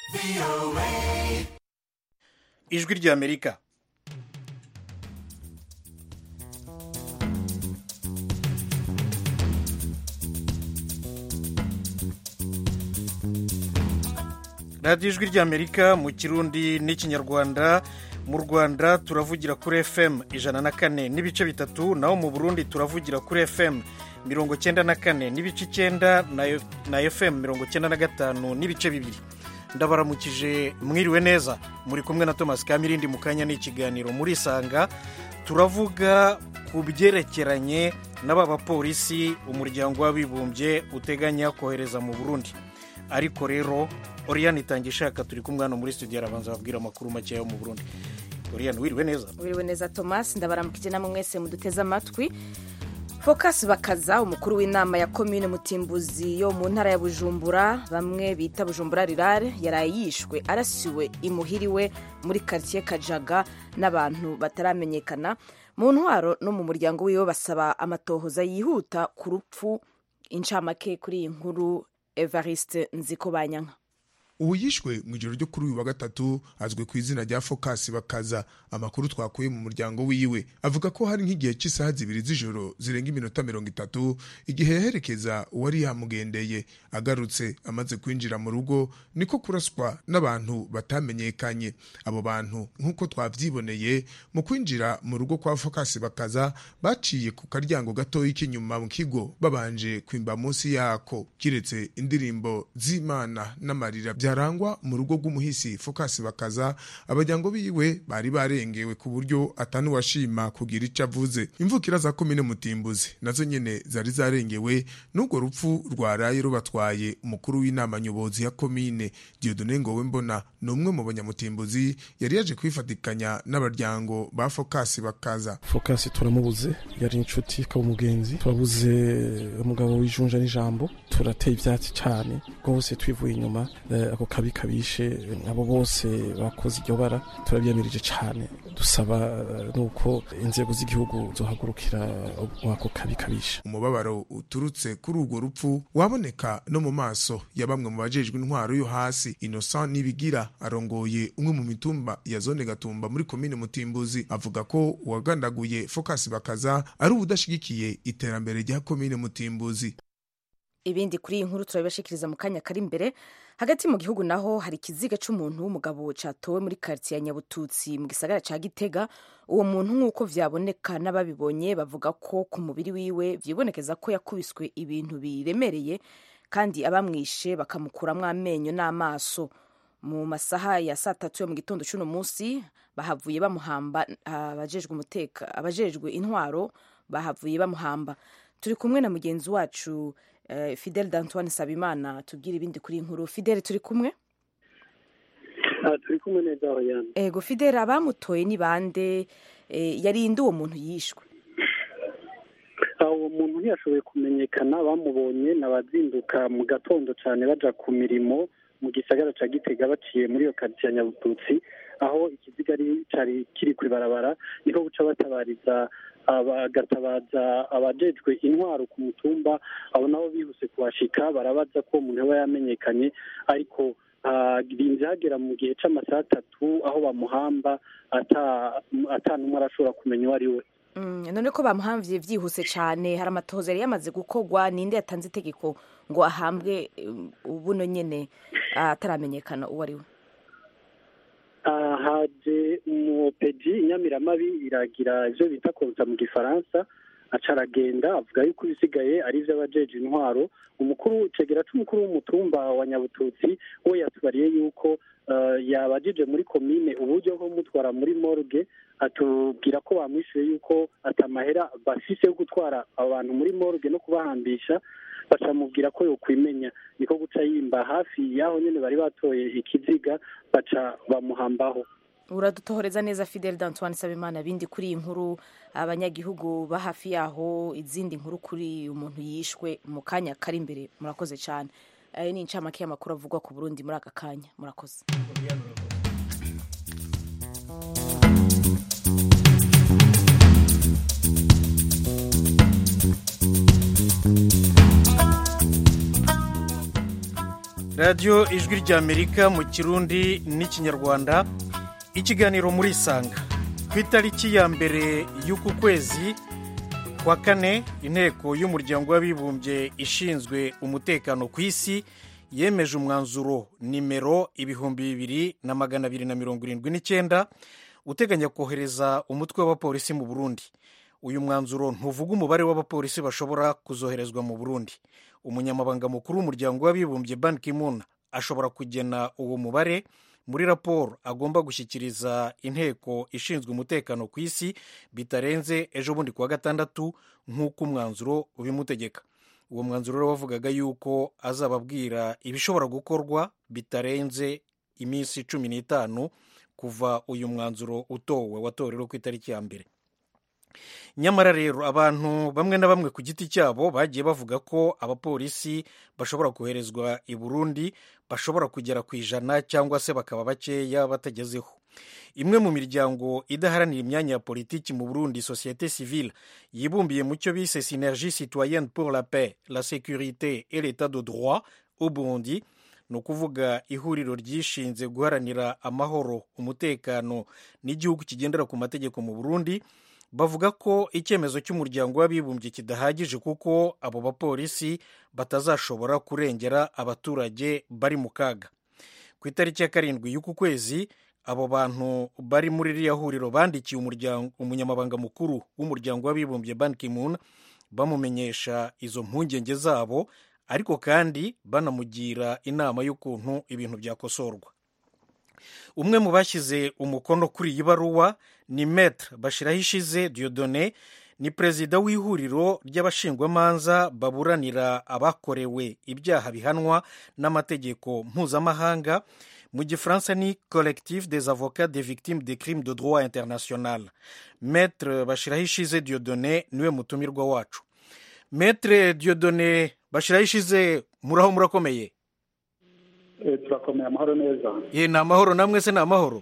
ijwi ry'amerika radiyo ijwi ry'amerika mu kirundi n'ikinyarwanda mu rwanda turavugira kuri fm ijana na kane n'ibice bitatu naho mu burundi turavugira kuri fm mirongo cyenda na kane n'ibice icyenda na fm mirongo cyenda na gatanu n'ibice bibiri ndabaramukije mwiriwe neza muri kumwe na thomas kamirindi mu kanya n'ikiganiro murisanga turavuga ku byerekeranye n'aba bapolisi umuryango w'abibumbye uteganya kohereza mu burundi ariko rero oriyani itangira ishaka turi kumwe hano muri studio arabanza babwira amakuru makeya yo mu burundi oriyani wiriwe neza wiriwe neza thomas ndabaramukije namwe mwese muduteze amatwi focus bakaza umukuru w'inama ya komine mutimbuzi yo mu ntara ya bujumbura bamwe bita bujumbura rirare yaraye yishwe arasiwe imuhiriwe muri karitsiye kajaga n'abantu bataramenyekana mu ntwaro no mu muryango wiwe basaba amatohoza yihuta ku rupfu incamake kuri iyi nkuru evariste nziko banyanka ubu yishwe mu ijoro ryo kuri uyu wa gatatu azwi ku izina rya focus bakaza amakuru twakuye mu muryango wiwe avuga ko hari nk'igihe cy'isaha zibiri z'ijoro zirenga iminota mirongo itatu igihe yaherekeza uwari yamugendeye agarutse amaze kwinjira mu rugo niko kuraswa n'abantu batamenyekanye abo bantu nk'uko twabyiboneye mu kwinjira mu rugo kwa focus bakaza baciye ku karyango gatoya k'inyuma mu kigo babanje kwimba munsi yako kiretse indirimbo z'imana n'amarira byarangwa mu rugo rw'umuhisi focus bakaza abajyango biwe bari barengewe ku buryo atanuwashima kugira icyo avuze imvukira za komine mutimbuzi nazo nyene zari zarengewe n'urwo rupfu rwaraye rubatwaye umukuru w'inama nyobozi ya komine diodone ngowe mbona ni umwe mu banyamutimbuzi yari yaje kwifatikanya n'abaryango ba focus bakaza focus turamubuze yari inshuti ikaba umugenzi turabuze umugabo w'ijunja n'ijambo turateye ibyatsi cyane rwose twivuye inyuma ako kabi kabishe abo bose bakoze iryo bara turabyamirije cyane dusaba nuko inzego z'igihugu zohagurukira ako kabi kabishe umubabaro uturutse kuri urwo rupfu waboneka no mu maso ya bamwe mu bajejwe intwaro yo hasi innocent nibigira arongoye umwe mu mitumba ya zone gatumba muri komine mutimbuzi avuga ko uwagandaguye focus bakaza ari ubudashigikiye iterambere rya komine mutimbuzi ibindi kuri iyi nkuru turabibashikiriza mu kanya kari imbere hagati mu gihugu naho hari ikiziga cy'umuntu w'umugabo cyatowe muri karitsiye ya nyabututsi mu gisagara cya gitega uwo muntu nk'uko vyaboneka n'ababibonye bavuga ko ku mubiri wiwe vyibonekeza ko yakubiswe ibintu biremereye kandi abamwishe bakamukuramwo amenyo n'amaso mu masaha ya saa tatu yo mu gitondo cy'uno munsi bahavuye bamuhamba abajejwe umuteka abajejwe intwaro bahavuye bamuhamba turi kumwe na mugenzi wacu fidele d'antoine sabimana tubwire ibindi kuri inkuru fidele turi kumwe turi kumwe neza hoyana ego fidele abamutoye ni bande yarinde uwo muntu yishwe uwo muntu ntiyashoboye kumenyekana bamubonye n'abazinduka mu gatondo cyane baja ku mirimo mu gisagara cya gitega baciye muri iyo karitsiye ya nyabututsi aho ikiziga cyari kiri ku ibarabara niho guca batabariza bagatabaza abajejwe intwaro ku mutumba abo nabo bihuse kuhashika barabaza ko umuntu aba yamenyekanye ariko birinze hagera mu gihe cy'amasaha atatu aho bamuhamba ata n'umwe arashobora kumenya uwo ari we none ko bamuhamvye byihuse cyane hari amatohoza yari yamaze gukorwa ninde yatanze itegeko ngo ahambwe buno nyene ataramenyekana uwo ari we haje umupedi inyamiramabi iragira ivyo bita konsa mu gifaransa aca aragenda avuga yuko ibisigaye ari ivy'abajeje intwaro umukuru cegera c'umukuru w'umutumba wa nyabututsi we yatubariye yuko yabajije muri komine uburyo bwo kumutwara muri morgue atubwira ko bamwishuye yuko atamahera bafise yo gutwara abantu muri morgue no kubahambisha bacamubwira ko yokwimenya niko guca yimba hafi y'aho nyene bari batoye ikiziga baca bamuhambaho uradutohoreza neza fidele d'antoine sabimana bindi kuri iyi nkuru abanyagihugu ba hafi yaho izindi nkuru kuri umuntu yishwe mu kanya kari imbere murakoze cyane ayo ni incamake y'amakuru avugwa ku burundi muri aka kanya murakoze radiyo ijwi ry'amerika mu kirundi n'ikinyarwanda ikiganiro muri isanga ku itariki ya mbere y'uku kwezi kwa kane inteko y'umuryango w'abibumbye ishinzwe umutekano ku isi yemeje umwanzuro nimero ibihumbi bibiri na magana abiri na mirongo irindwi n'icyenda uteganya kohereza umutwe w'abapolisi mu burundi uyu mwanzuro ntuvuga umubare w'abapolisi bashobora kuzoherezwa mu burundi umunyamabanga mukuru w'umuryango w'abibumbye ban ki-moon ashobora kugena uwo mubare muri raporo agomba gushyikiriza inteko ishinzwe umutekano ku isi bitarenze ejo bundi kuwa gatandatu nk'uko umwanzuro ubimutegeka uwo mwanzuro rero wavugaga yuko azababwira ibishobora gukorwa bitarenze iminsi cumi n'itanu kuva uyu mwanzuro utowe watorewe ku itariki ya mbere nyamara rero abantu bamwe na bamwe ku giti cyabo bagiye bavuga ko abapolisi bashobora koherezwa i burundi bashobora kugera ku ijana cyangwa se bakaba bakeya batagezeho imwe mu miryango idaharanira imyanya ya politiki mu burundi sosiyete civile yibumbiye mu cyo bise synergie citoyenne pour la paix la sécurité et l'état de droit au burundi ni ukuvuga ihuriro ryishinze guharanira amahoro umutekano n'igihugu kigendera ku mategeko mu burundi bavuga ko icyemezo cy'umuryango w'abibumbye kidahagije kuko abo bapolisi batazashobora kurengera abaturage bari mu kaga ku itariki ya karindwi y'uku kwezi abo bantu bari muri ririya huriro bandikiye umunyamabanga mukuru w'umuryango w'abibumbye ban ki-moon bamumenyesha izo mpungenge zabo ariko kandi banamugira inama y'ukuntu ibintu byakosorwa umwe mu bashyize umukono kuri iyi baruwa ni metre bashirahishize diodone ni perezida w'ihuriro ry'abashingwamanza baburanira abakorewe ibyaha bihanwa n'amategeko mpuzamahanga mu gifaransa ni collectif des avocats des victimes des crimes de droit international metre bashirahishize diodone niwe mutumirwa wacu metre diodone bashirahishize muraho murakomeye turakomeye amahoro neza ye ni amahoro namwe se ni amahoro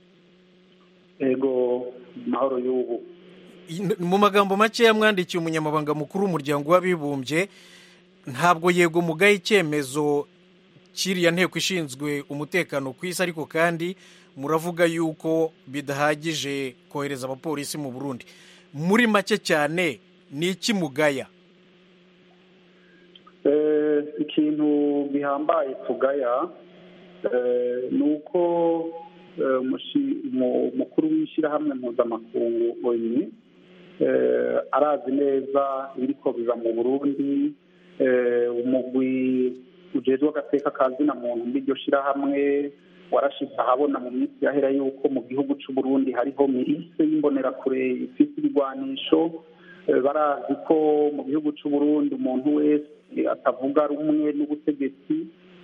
yego amahoro y'ubu mu magambo makeya mwandikiye umunyamabanga mukuru w'umuryango w'abibumbye ntabwo yego mugaye icyemezo kiriya nteko ishinzwe umutekano ku isi ariko kandi muravuga yuko bidahagije kohereza abapolisi mu burundi muri make cyane ni iki mugaya ikintu gihambaye tugaya ni uko umukuru w'ishyirahamwe mpuzamakungu oni arazi neza ibiriko biba mu burundi umugwi ujejwe agateka ka zina muntu n'iryo shyirahamwe warashize ahabona mu minsi yahera yuko mu gihugu cy'u Burundi hariho mirise y'imbonerakure ifite ibigwanisho barazi ko mu gihugu cy'u Burundi umuntu wese atavuga rumwe n'ubutegetsi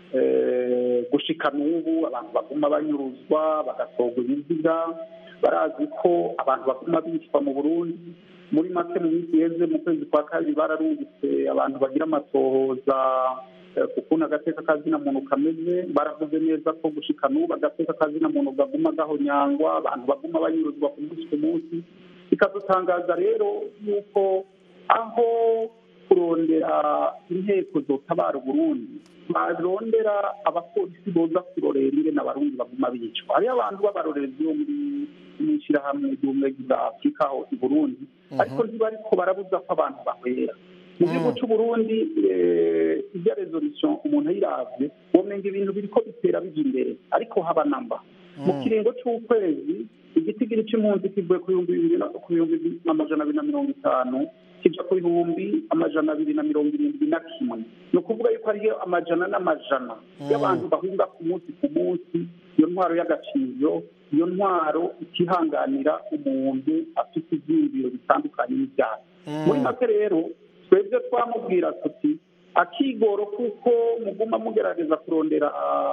gushika n'ubu abantu baguma banyuruzwa bagatorwa ibiziga barazi ko abantu baguma bicwa mu burundi muri make mu minsi yeze mu kwezi kwa kabiri bararungitse abantu bagira amatohoza ku kuntu agateka kazina muntu kameze baravuze neza ko gushika n'ubu agateka kazina muntu gaguma gahonyangwa abantu baguma banyuruzwa ku munsi ku munsi bikadutangaza rero yuko aho kurondera inteko zotabara uburundi barondera abapolisi boza kurorera ingene abarundi baguma bicwa hariyo abantu b'abarorerezi bo muri n'ishyirahamwe ry'ubumwe bwa afurika aho i burundi ariko ntibariko barabuza ko abantu bahwera mu gihugu c'uburundi irya resolution umuntu ayiravye womenga ibintu biriko bitera bija imbere ariko haba namba mu kiringo c'ukwezi igitigiri c'impunzi kivuye ku bihumbi bibiri ku bihumbi amajana abiri na mirongo itanu kija ku bihumbi amajana abiri na mirongo irindwi na kimwe ni ukuvuga yuko hariyo amajana n'amajana y'abantu bahunga ku munsi ku munsi iyo ntwaro y'agaciro iyo ntwaro itihanganira umuntu afite ibyiyumviro bitandukanye n'ibyaha muri make rero twebwe twamubwira tuti akigoro kuko muguma mugerageza kurondera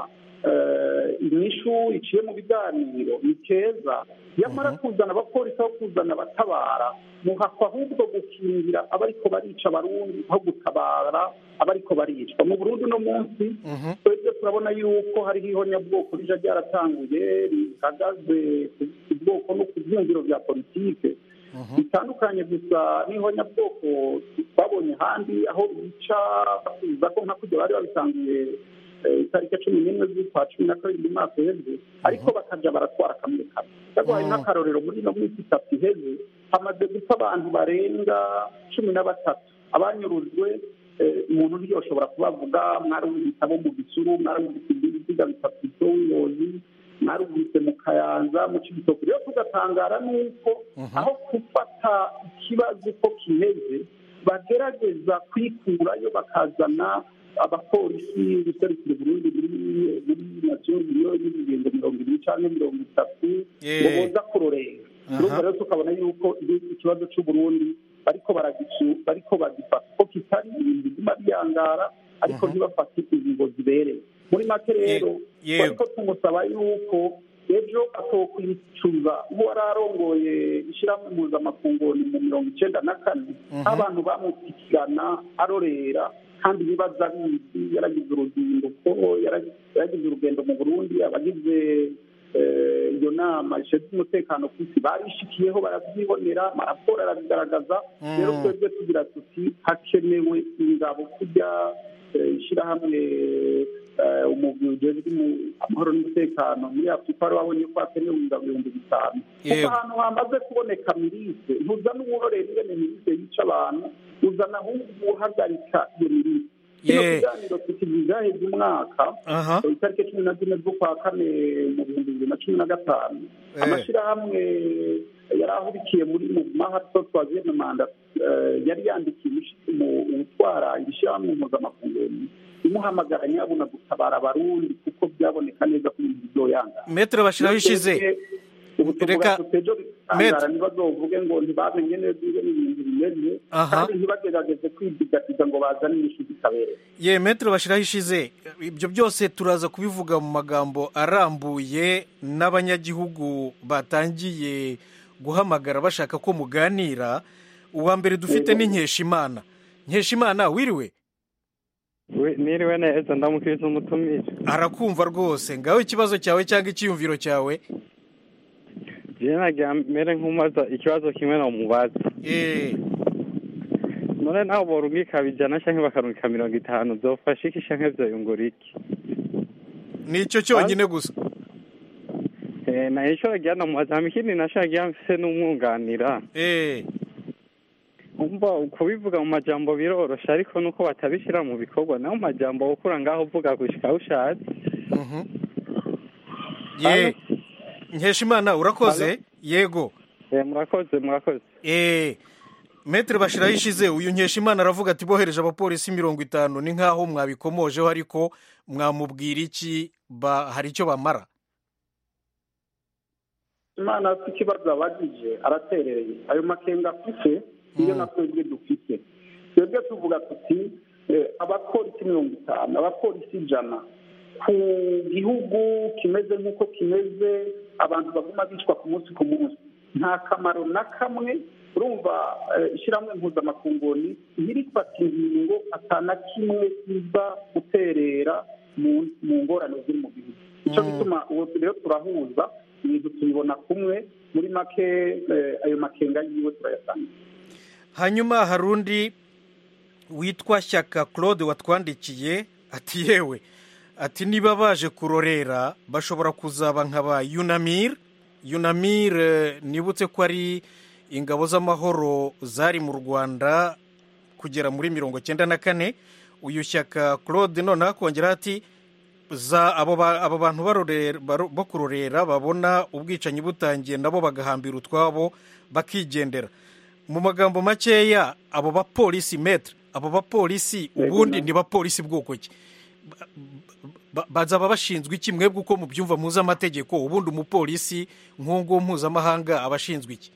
inyishu iciye mu biganiro ni keza yamara kuzana abapolisi aho kuzana abatabara muhakwa ahubwo gukingira abariko barica abarundi aho gutabara abariko baricwa mu burundi uno munsi twebwe turabona yuko hariho ihonyabwoko rija ryaratanguye rihagaze ku bwoko no ku byumviro bya politike bitandukanye gusa n'ihonyabwoko twabonye ahandi aho bica basubiza ko nka kujya bari babitangiye itariki cumi n'imwe z'ukwa cumi na kabiri umwaka uheze ariko bakajya baratwara kamwe kamwe yaguhaye nk'akarorero muri ino minsi itatu iheze hamaze gupfa abantu barenga cumi na batatu abanyurujwe umuntu ntiyoshobora kubavuga mwarumvise abo mu gisuru mwarumvise ibiziga bitatu by'ubuyobozi mwarumvise mu kayanza mu kibitoki rero tugatangara n'uko aho gufata ikibazo uko kimeze bagerageza kwikurayo bakazana abapolisi guserukira Burundi muri nasiyo niyo y'ibigendo mirongo ibiri cyangwa mirongo itatu ngo boza kurorera urumva rero tukabona yuko ikibazo cy'uburundi bariko bariko bagifata ko kitari ibintu bituma biyangara ariko ntibafate ingingo zibereye muri make rero ariko tumusaba yuko ejo atokwicuza uwo yari arongoye ishyirahamwe mpuzamakungoni mu mirongo icyenda na kane abantu bamukurikirana arorera kandi ibibazo abizi yaragize uruzinduko yaragize urugendo mu burundi abagize iyo nama ishinzwe umutekano ku isi barishikiyeho barabyibonera amaraporo arabigaragaza rero twebwe tugira tuti hakenewe ingabo kujya ishyirahamwe umugwi ujejwe amahoro n'umutekano muri afurika wari wabonye ko hakenewe ingabo ibihumbi bitanu kuko ahantu hamaze kuboneka mirise ntuzana uwororera ingene mirise yica abantu uzana ahubwo uhagarika iyo mirise kino kiganiro tukigizaheza umwaka itariki cumi na zine z'ukwa kane mu bihumbi bibiri na cumi na gatanu amashyirahamwe yari ahurikiye muri mu mahato twaziye manda yari yandikiye utwara ishyirahamwe mpuzamakungu imuhamagara nyabuna gutabara abarundi kuko byaboneka neza ko ibintu bizoyanga metero bashyiraho ishize ubu tuvuga tutejo bitangara ntibazovuge ngo ntibamenye neza ingene ibintu bimeze kandi ntibagerageze kwidigatiza ngo bazane inyishu zitabereye ye metero bashyiraho ishize ibyo byose turaza kubivuga mu magambo arambuye n'abanyagihugu batangiye guhamagara bashaka ko muganira uwa mbere dufite ni nkeshimana nkeshimana wiriwe niriwe neza ndamukiriza umutumire arakumva rwose ngaho ikibazo cyawe cyangwa icyiyumviro cyawe njyewe nagira mbere nk'umaza ikibazo kimwe na mubaza none nawe borungika bijana cyangwa bakarungika mirongo itanu byofasha iki cyangwa byoyungura iki ni icyo cyonyine gusa na icyo nagira na mubaza hama ikindi nashaka mfise n'umwunganira umva kubivuga mu majambo biroroshe ariko nuko batabishyira mu bikorwa naho majambo gukura ngaho uvuga gushika aho ushatse ye nkeshimana urakoze yego murakoze murakoze eee metero bashyiraho ishize uyu nkeshimana aravuga ati bohereje abapolisi mirongo itanu ni nk'aho mwabikomojeho ariko mwamubwira iki hari icyo bamara imana afite ikibazo abagije araterereye ayo makenga afite niyo na twebwe dufite twebwe tuvuga tuti abapolisi mirongo itanu abapolisi ijana ku gihugu kimeze nk'uko kimeze abantu baguma bicwa ku munsi ku munsi nta kamaro na kamwe urumva ishyirahamwe mpuzamakunguni ntirifata ingingo atana kimwe iza guterera mu ngorane ziri mu gihugu icyo gituma ubu rero turahuza ibintu tubibona kumwe muri make ayo makenga yiwe turayasanga hanyuma hari undi witwa shyaka claude watwandikiye ati yewe ati niba baje kurorera bashobora kuzaba nka ba yunamir yunamir nibutse ko ari ingabo z'amahoro zari mu rwanda kugera muri mirongo cyenda na kane uyu shyaka claude noneho akongera ati abo bantu bo kurorera babona ubwicanyi butangiye nabo bagahambira utwabo bakigendera mu magambo makeya abo bapolisi metere abo bapolisi ubundi ni bapolisi bwoko ki bazaba bashinzwe iki mwebwe uko mubyumva mpuzamategeko ubundi umupolisi nk'uwo mpuzamahanga aba ashinzwe iki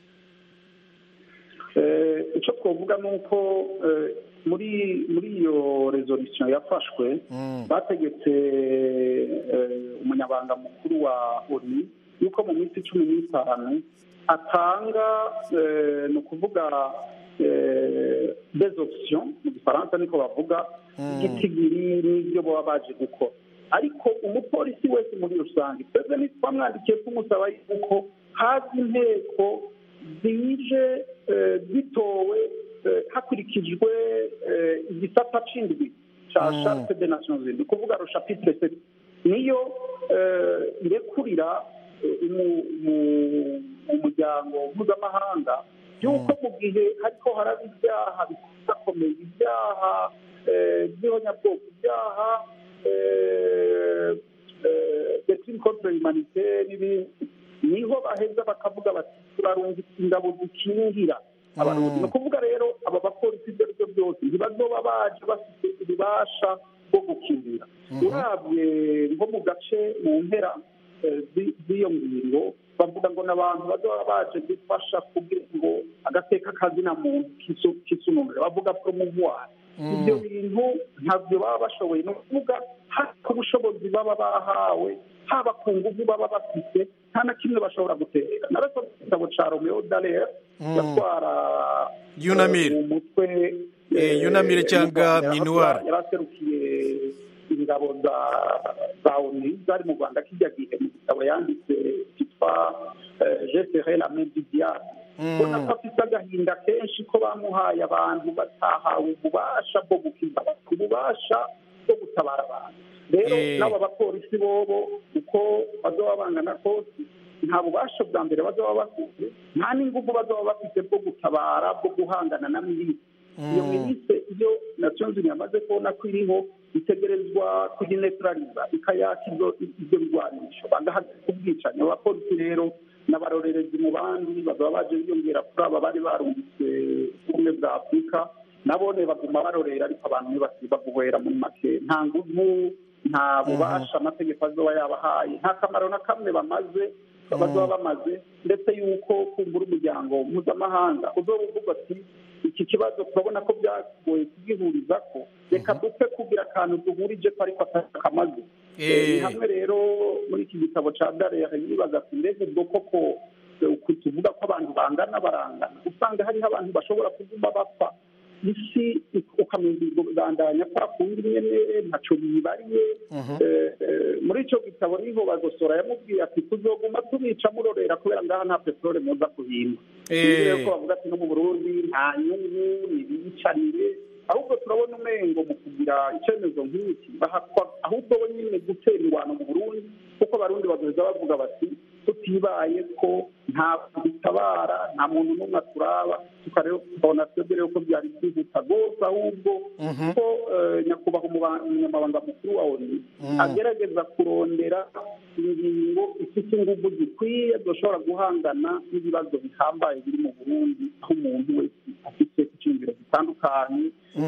icyo twavuga ni uko muri muri iyo rezolisiyo yafashwe bategetse umunyabanga mukuru wa oni yuko mu minsi cumi n'itanu atanga ni ukuvuga des options mu gifaransa niko bavuga igitigiri n'ibyo baba baje gukora ariko umupolisi wese muri rusange twebwe ntitwamwandikiye tumusaba yuko haza inteko zije zitowe hakurikijwe igisata c'indwi cya charte de nations unies ni ukuvuga ro chapitre sept niyo eh, irekurira eh, umu- mu- umuryango mpuzamahanga y'uko mu gihe hariko haraba ibyaha bikomakomeye ibyaha eh, by'ihonyabwoko ibyaha eh, eh, de crime contre l'humanité n'ibindi niho baheza bakavuga bati turarungika ingabo zikingira abarundi ni ukuvuga rero aba bapolisi ibyo ari byo byose ntibazoba baje bafite ububasha bwo gukingira urabye nko mu gace mu mpera eh, zi- z'iyo ngingo bavuga ngo n'abantu bazoba baje gufasha kugira ngo agateka kazina muntu kisu- kisununure bavuga promouvoir ibyo bintu ntabyo baba bashoboye ni ukuvuga haba ku bushobozi baba bahawe haba ku nguvu baba bafite nta na kimwe bashobora gutera narasomye igitabo ca romeo dallaire yatwara Yunamire. eh, mu mutwe Eh, Yunamire cyangwa Minuar. yaraserukiye ingabo za za oni zari mu rwanda kijya gihe mu gitabo yanditse cyitwa jesere la main du diable ubona ko afite agahinda kenshi ko bamuhaye abantu batahawe ububasha bwo gukiza ububasha bwo gutabara abantu rero Eh. n'aba bapolisi bobo uko bazoba bangana kose nta bubasha bwa mbere bazoba bafite nta n'ingufu bazoba bafite bwo gutabara bwo guhangana na milisi iyo milisi iyo nations unies yamaze kubona ko iriho itegerezwa kuyinetraliza ikayaka ibyo ibyo birwanisho bagahagarika ubwicanyi abapolisi rero n'abarorerezi mu bandi bazaba baje biyongera kuri aba bari barungitse ubumwe bwa afurika nabone baguma barorera ariko abantu ntibasiba guhera muri make nta nguvu nta bubasha amategeko azoba yabahaye nta kamaro na kamwe bamaze bazoba bamaze ndetse yuko kumbura umuryango mpuzamahanga uzoba uvuga ati iki kibazo turabona ko byagoye kugihuriza ko reka dupfe kugira akantu duhurije ko ariko atakamaze Eh. ni hamwe rero muri iki gitabo cya darere yibaza ati mbega ubwo koko eh, uku tuvuga ko abantu bangana barangana usanga hariho abantu bashobora kuguma bapfa isi ukamenya ubandanya kwa kundi nyene ntaco bibariye Eh, eh, muri ico gitabo niho bagosora yamubwiye ati tuzoguma tubica murorera kubera ngaha nta peteroli muza kuhimba Eh. Ibi rero ko bavuga ati no mu burundi nta nyungu nibiyicanire ahubwo turabona umengo mu kugira icyemezo nk'iki bahakwa ahubwo bo nyine gutera ingwano mu burundi kuko abarundi bazoza bavuga bati tutibaye ko nta dutabara nta muntu n'umwe aturaba tukareba tukabona twebwe rero ko byari byihuta rwose ahubwo ko eh, nyakubahwa umuba- umunyamabanga mukuru wa oni agerageza kurondera ingingo ifite ingufu zikwiye dushobora guhangana n'ibibazo bihambaye biri mu burundi aho umuntu wese afite icyumviro gitandukanye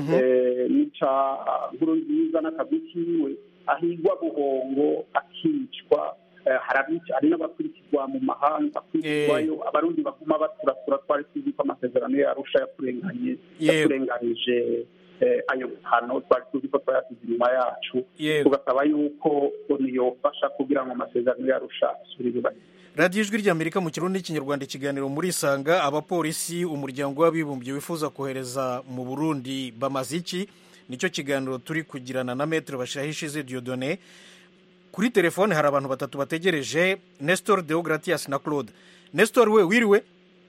eh, n'ica nkuru nziza n'akazi kiwe ahigwa buhongo akicwa eh, hari abica- hari n'abakurikirwa mu mahanga akurikirwayo abarundi baguma baturasura twari tuzi ko amasezerano yarusha yakurenganye Yego. yakurenganije eh, ayo mahano twari tuzi ko twayasize inyuma yacu Yego. tugasaba yuko oni yofasha kugira ngo amasezerano yarusha asubire yubahirizwe radiyo ijwi ry'amerika mu kirundi n'ikinyarwanda ikiganiro muri isanga abapolisi umuryango w'abibumbye wifuza kohereza mu burundi bamaze iki nicyo kiganiro turi kugirana na metero bashyiraho ishize diodone kuri telefone hari abantu batatu bategereje nestor deogratias na claude nestor we wiriwe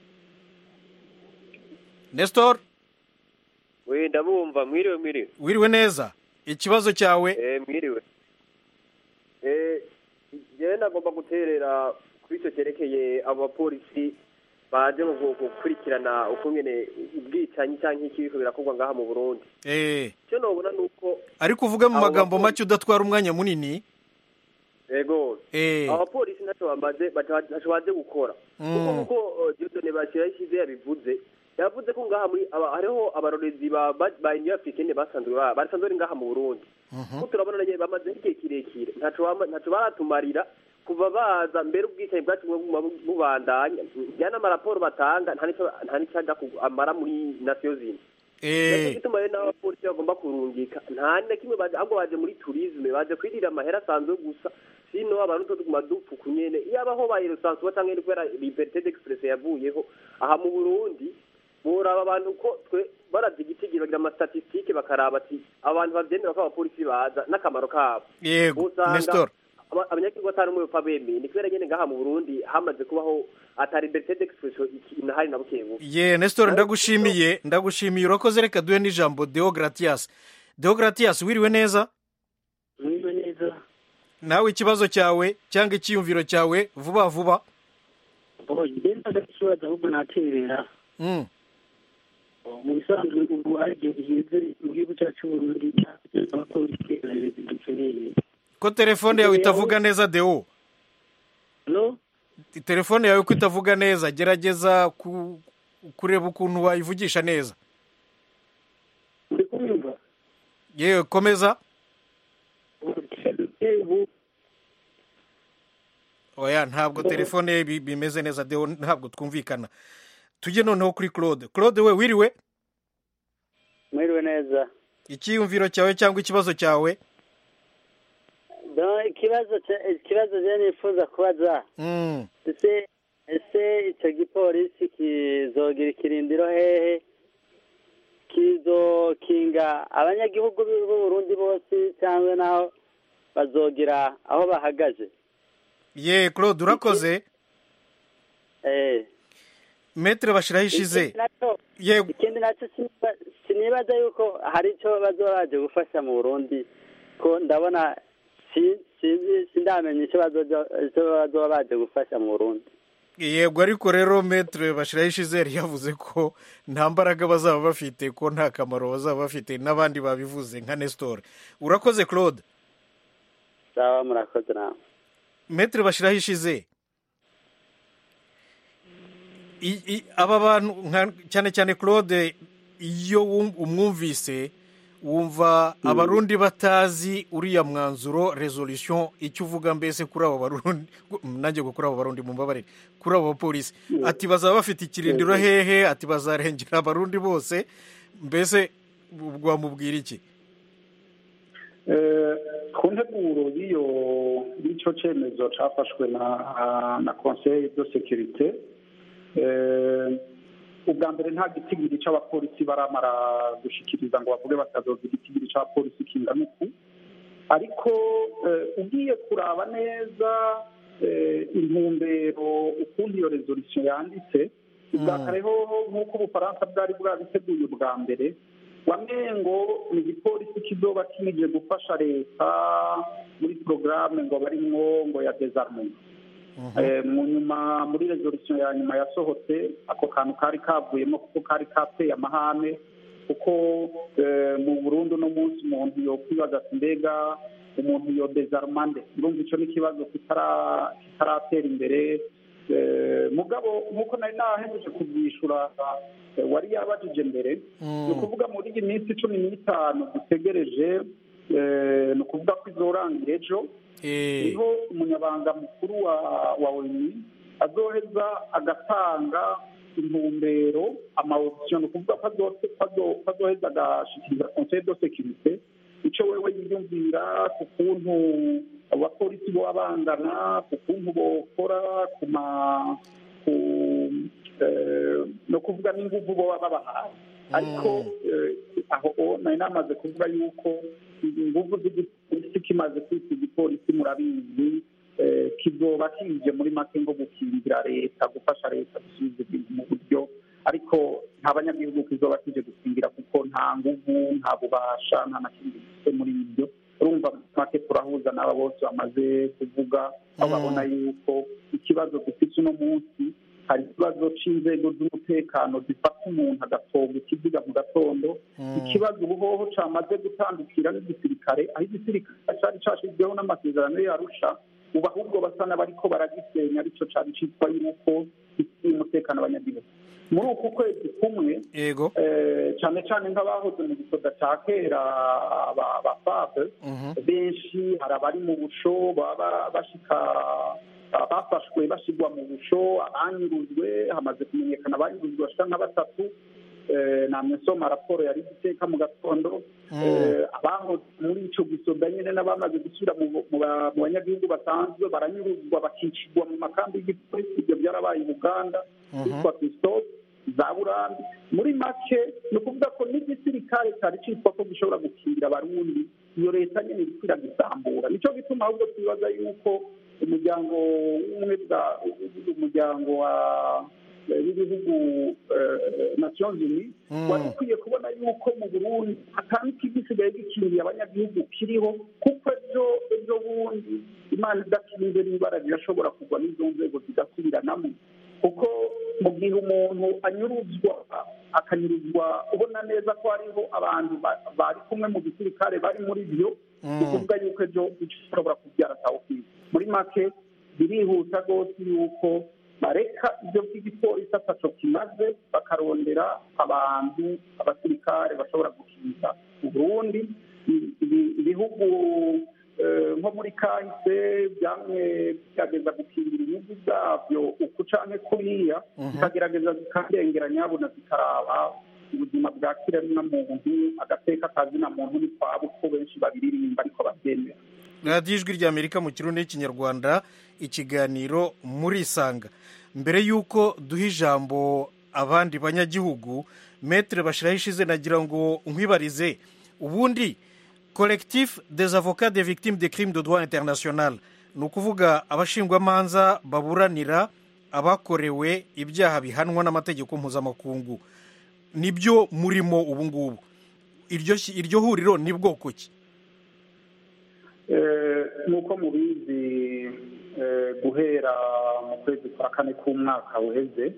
nestor we ndabumva mwiriwe mwiriwe wiriwe neza ikibazo cyawe eh mwiriwe eh jewe nagomba guterera kuri icyo cyerekeye abo bapolisi baje mu bwoko gukurikirana ukungene ubwicanyi cyangwa iki biriko birakorwa ngaha mu burundi eh icyo nobona ni uko ariko uvuge mu Abo magambo bapolisi- make udatwara umwanya munini ego eh abo bapolisi ntacyo bamaze bata- ntacyo baje gukora kuko Mm. kuko eh, Dieudonne bashyiraho ishyize yabivuze yavuze ko ngaha muri aba- hariho abarorezi ba ba ba Union Africaine basanzwe ba- basanzwe bari ngaha mu Burundi ko turabona nyine bamaze igihe kirekire ntacyo bama- ntacyo baratumarira kuva baza mbere ubwicanyi bwacu buguma bu- bubandanya njya n'amaraporo batanga nta n'icyo nta n'icyo ajya ku- amara muri nasiyo zindi Nicyo eh gituma rero n'abapolisi bagomba kurungika nta na kimwe baje ahubwo baje muri turisme baje kwirira amahera asanzwe gusa sino abantu two tuguma dupfuka nyene iyaba aho bayirusanzwe batanga ni kubera liberté d'express yavuyeho aha mu Burundi boraba abantu ko twe baravye igitigiri bagira amastatistike bakaraba ati abantu bavyemera ko abapolisi baza n'akamaro kabo yego usanga nestor aba- abanyagihugu atari umwe bapfa bemeye ni kubera nyene ngaha mu Burundi hamaze kubaho ata liberté d'expression iki- inahari na bukebuke ye nestor ndagushimiye ndagushimiye urakoze reka duhe n'ijambo deogratias deogratias wiriwe neza mwiriwe neza nawe ikibazo cyawe cyangwa icyiyumviro cyawe vuba vuba oh njye ndagakibaza ahubwo naterera Mm. mu bisanzwe ubu hari igihe gihinze mu gihugu cyacu cy'uburundi abapolisi dukeneye ko telefone yawe itavuga neza deo no telefone yawe ko itavuga neza gerageza ku- kureba ukuntu wayivugisha neza uri kumva yewe komeza ubu oya ntabwo telefone ye bi- bimeze neza deo ntabwo twumvikana tujye noneho kuri claude claude we wiriwe mwiriwe neza icyiyumviro cyawe cyangwa ikibazo cyawe Don, ikibazo cya- ikibazo je nifuza kubaza Mm. ese ese icyo gipolisi kizogira ikirindiro hehe kizokinga abanyagihugu b'u Burundi bose cyangwa naho bazogira aho bahagaze ye claude urakoze eh metere bashyiraho ishize Ikindi nacyo- yego ikindi nacyo siniba- sinibaza yuko hari icyo bazoba baje gufasha mu burundi ko ndabona si- sinzi sindamenya icyo bazoja- icyo bazoba baje gufasha mu burundi yego ariko rero metere bashyiraho ishize yari yavuze ko nta mbaraga bazaba bafite ko nta kamaro bazaba bafite n'abandi babivuze nka nestor urakoze claude sawa murakoze nawe metere bashyiraho ishize I- i- aba bantu nka- cyane cyane claude iyo wum- umwumvise wumva abarundi batazi uriya mwanzuro resolution icyo uvuga mbese kuri abo barundi nanjye ngo kuri abo barundi mumbabarire kuri abo bapolisi ati bazaba bafite ikirindiro hehe ati bazarengera abarundi bose mbese wamubwira iki Eh, ku nteguro y'iyo y'icyo cyemezo cyafashwe na na conseil de sécurité eh, ubwa mbere nta gitigiri cy'abapolisi baramara gushikiriza ngo bavuge batazoza igitigiri cy'abapolisi kingana uku ariko eh, ugiye kuraba neza eh, intumbero ukuntu iyo resolution yanditse ubwa kare hoho nk'uko ubufaransa bwari bwabiteguye ubwa mbere wamengo ni igipolisi kizoba kinije gufasha leta muri porogaramu ngo barimwo ngo ya desarmement Eh, mu nyuma muri resolution ya nyuma yasohotse ako kantu kari kavuyemo kuko kari kateye amahane kuko eh, mu burundi uno munsi umuntu yokwibaza ati mbega umuntu yo desarmande urumva icyo ni ikibazo kitara- kitaratera imbere Eh, mugabo nk'uko nari nahejeje kubyishura eh, wari yabajije mbere ni ukuvuga muri iyi minsi cumi n'itanu dutegereje eh, ni ukuvuga ko izorangira ejo niho umunyabanga mukuru wa wa oni azoheza agatanga intumbero amawopsiyo ni ukuvuga ko azo- ko azo- ko azoheza agashikiriza conseil de sécurité icyo wewe yiyumvira ku kuntu abapolisi boba bangana ku kuntu bokora ku ma ku eh, no kuvuga n'inguvu boba babahaye ariko eh, aho nari namaze kuvuga yuko inguvu z'igipolisi kimaze kwita igipolisi murabizi eh, kizoba kije muri make ngo gukingira leta gufasha leta gusubiza ibintu mu buryo ariko nta banyagihugu kizoba kije gukingira kuko nta nguvu nta bubasha nta na kimwe gifite muri ibyo urumva muri make turahuza n'aba bose bamaze kuvuga aho babona yuko ikibazo dufite uno munsi hari ikibazo cy'inzego z'umutekano zifata umuntu agatonga ikiziga mu gatondo ikibazo ubuhoho cyamaze gutandukira n'igisirikare aho igisirikare cyari cyashyizweho n'amasezerano yarusha ubu ahubwo basa n'abariko baragisenya aricyo cyari cyitwa yuko gifitiye umutekano abanyagihugu muri uku kwezi kumwe yego eh, cyane cyane nk'abahoze mu gisoda cya kera ba- ba fabe benshi hari abari mu busho baba bashika bafashwe bashyirwa mu busho abanyurujwe hamaze kumenyekana abanyurujwe bashika nka batatu Eh, namwe nsoma raporo yari guteka mu gatondo Eh, abahoze muri ico gisoda nyene n'abamaze gusubira mu mu ba- mu banyagihugu basanzwe baranyuruzwa bakicirwa mu makambi y'igipolisi ibyo byarabaye i buganda yitwa christophe za burambi muri make ni ukuvuga ko n'igisirikare cyari cyitwa ko gishobora gukingira abarundi iyo leta nyine iriko iragisambura nicyo gituma ahubwo twibaza yuko umuryango w'ubumwe bwa umuryango wa b'ibihugu nations unies wari ukwiye kubona yuko mu burundi atanga igisigaye gikingiye abanyagihugu kiriho kuko ejo ejo bundi imana idakinze n'ibara rirashobora kugwa n'izo nzego zigasubiranamo kuko mu gihe umuntu anyuruzwa akanyuruzwa ubona neza ko hariho abantu bari kumwe mu gisirikare bari muri byo ni ukuvuga yuko ejo ishobora kubyara tawukizi muri make birihuta rwose yuko bareka ibyo by'igipolisi ataco kimaze bakarondera abantu abasirikare bashobora gukinga uburundi ibihugu nko muri kahise byamwe byageza gukingira inyungu zabyo uku canke kuriya zikagerageza zikarengera nyabuna zikaraba ubuzima bwa kiremwa muntu agateka kazina muntu ni kwabo uko benshi babiririmba ariko babyemera radiyo ijwi ry'amerika mu kirundi n'ikinyarwanda ikiganiro muri isanga mbere y'uko duha ijambo abandi banyagihugu metere bashyiraho ishize nagira ngo nkwibarize ubundi collectif des avocats des victimes de crimes de droit international ni ukuvuga abashingwamanza baburanira abakorewe ibyaha bihanwa n'amategeko mpuzamakungu nibyo murimo ubu ngubu iryo huriro ni bwoko ki nk'uko mubizi guhera mu kwezi kwa kane k'umwaka uheze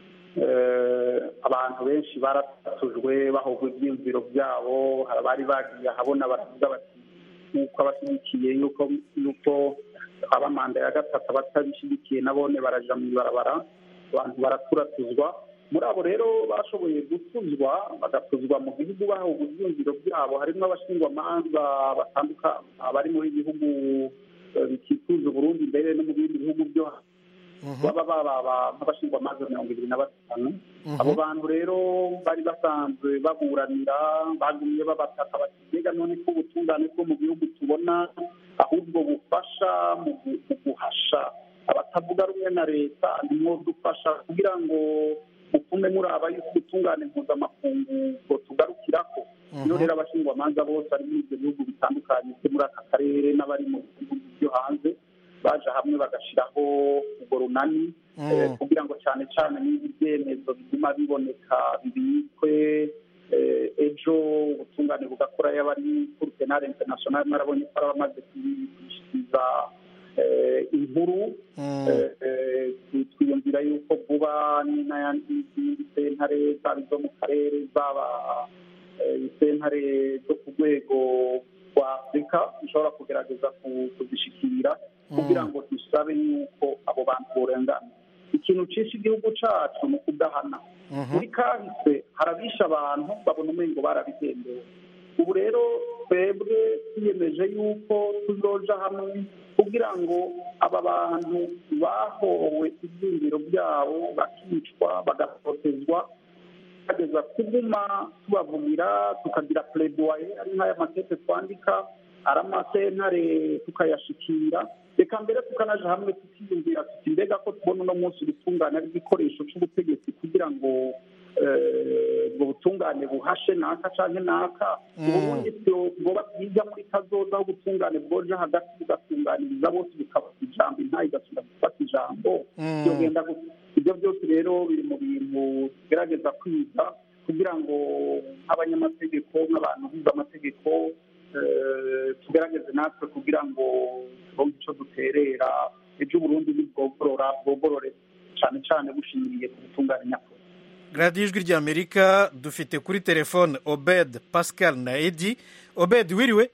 abantu benshi baratujwe bahogwa ibyiyumviro byabo hari abari bagiye ahabona baravuga bati nk'uko abashyigikiye yuko yuko aba manda ya gatatu abatabishyigikiye nabone baraja mu ibarabara abantu baraturatuzwa muri abo rero bashoboye gutuzwa bagatuzwa mu gihugu bahogwa ibyiyumviro byabo harimo abashingwamanza batandukanye abari muri bihugu bikikuje uburundi mbere no mu bindi bihugu byo baba baba nk'abashingwamanza mirongo ibiri na batanu abo bantu rero bari basanzwe baburanira bagumye babataka bati mbega none ko ubutungane bwo mu gihugu tubona ahubwo bufasha mu guhasha abatavuga rumwe na leta nimwo dufasha kugira ngo mutume muraba yuko ubutungane mpuzamakungu ngo tugarukirako iyo rero abashingwamanza bose bari muri ibyo bihugu bitandukanye byo muri aka karere n'abari mu bihugu byo hanze baje hamwe bagashyiraho urwo runani kugira ngo cyane cyane n'ibi byemezo biguma biboneka bibikwe ejo ubutungane bugakora y'abari kuri penale international narabonye ko ari abamaze kwishyikiriza inkuru twiyumvira yuko vuba n'izindi sentare zaba izo mu karere zaba sentare zo ku rwego rwa afurika zishobora kugerageza kuzishikira kugira ngo dusabe yuko abo bantu borengana ikintu cisha igihugu cacu ni ukudahana muri kahise harabisha abantu babona umengo barabigendewe ubu rero twebwe twiyemeje yuko tuzoja hamwe kugira ngo aba bantu bahowe ibyiyumviro byabo bakicwa bagatotezwa tukageza kuguma tubavugira tukagira pledoye ari nk'aya matete twandika ari amasentare tukayashikira reka mbere tukanaja hamwe tukiyumvira tuti mbega ko tubona uno munsi ubutungane ari igikoresho cy'ubutegetsi kugira ngo ubwo butungane buhashe naka canke naka uburundi bwoba bwiza muri kazoza aho ubutungane bwoja hagati bugatunganiriza bose bukaba ijambo intayi igasubira gufata ijambo byogenda ibyo byose rero biri mu bintu tugerageza kwiga kugira ngo nk'abanyamategeko nk'abantu bize amategeko tugerageze natwe kugira ngo turonke icyo duterera ejo uburundi nibwogorora bwogorore cyane cyane bushingiye ku butungane nyakuri radiyo ijwi ry'amerika dufite kuri telefone obed pascal na edi obed wiriwe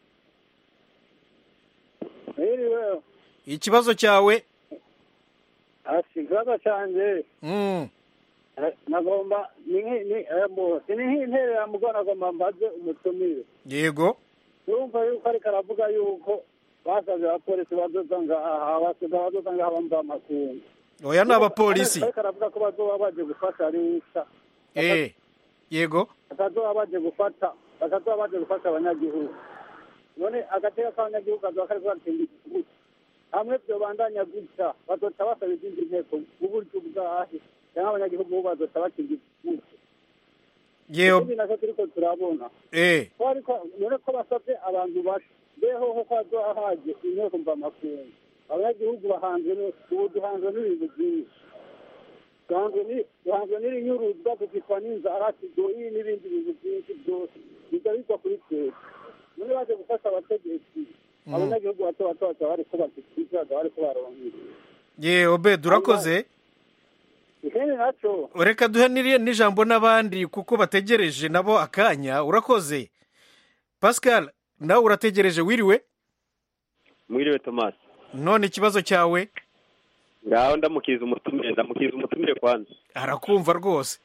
wiriwe ikibazo cyawe ikibazo cyanjye nagomba ni nk'interera mugo nagomba mbaze umutumire yego urumva yuko ariko aravuga yuko basabye abapolisi bazoza ngaha abasiga bazoza ngaha bamva amakungu oya ni abapolisi ariko aravuga ko bazoba baje gufasha leta eh yego bakazoba baje gufata bakazoba baje gufasha abanyagihugu none agateka k'abanyagihugu kazoba kariko gatinda igihugu hamwe vyobandanya gutya bazoca basaba izindi nteko uburyo bwahe cyangwa abanyagihugu bo bazoca bakinga igihugu yewe ikindi nacyo turiko turabona eh ko ariko none ko basabye abantu basha beho ko hazoba haje inteko mvamakungu abanyagihugu bahanzwe ubu duhanzwe n'ibintu byinshi duhanzwe n'irinyuruzwa tukitwa n'inzara tugoyi n'ibindi bintu byinshi byose biza bigwa kuri twese none baje gufasha abategetsi abanyagihugu bato bato bakaba bariko bazikiza bariko baronka ye obedi urakoze ikindi naco reka duhe n'iri- n'ijambo n'abandi kuko bategereje nabo akanya urakoze pascal nawe urategereje wiriwe mwiriwe tomasi none ikibazo cyawe ngaho ndamukiriza umutumire ndamukiriza umutumire kwanza arakumva rwose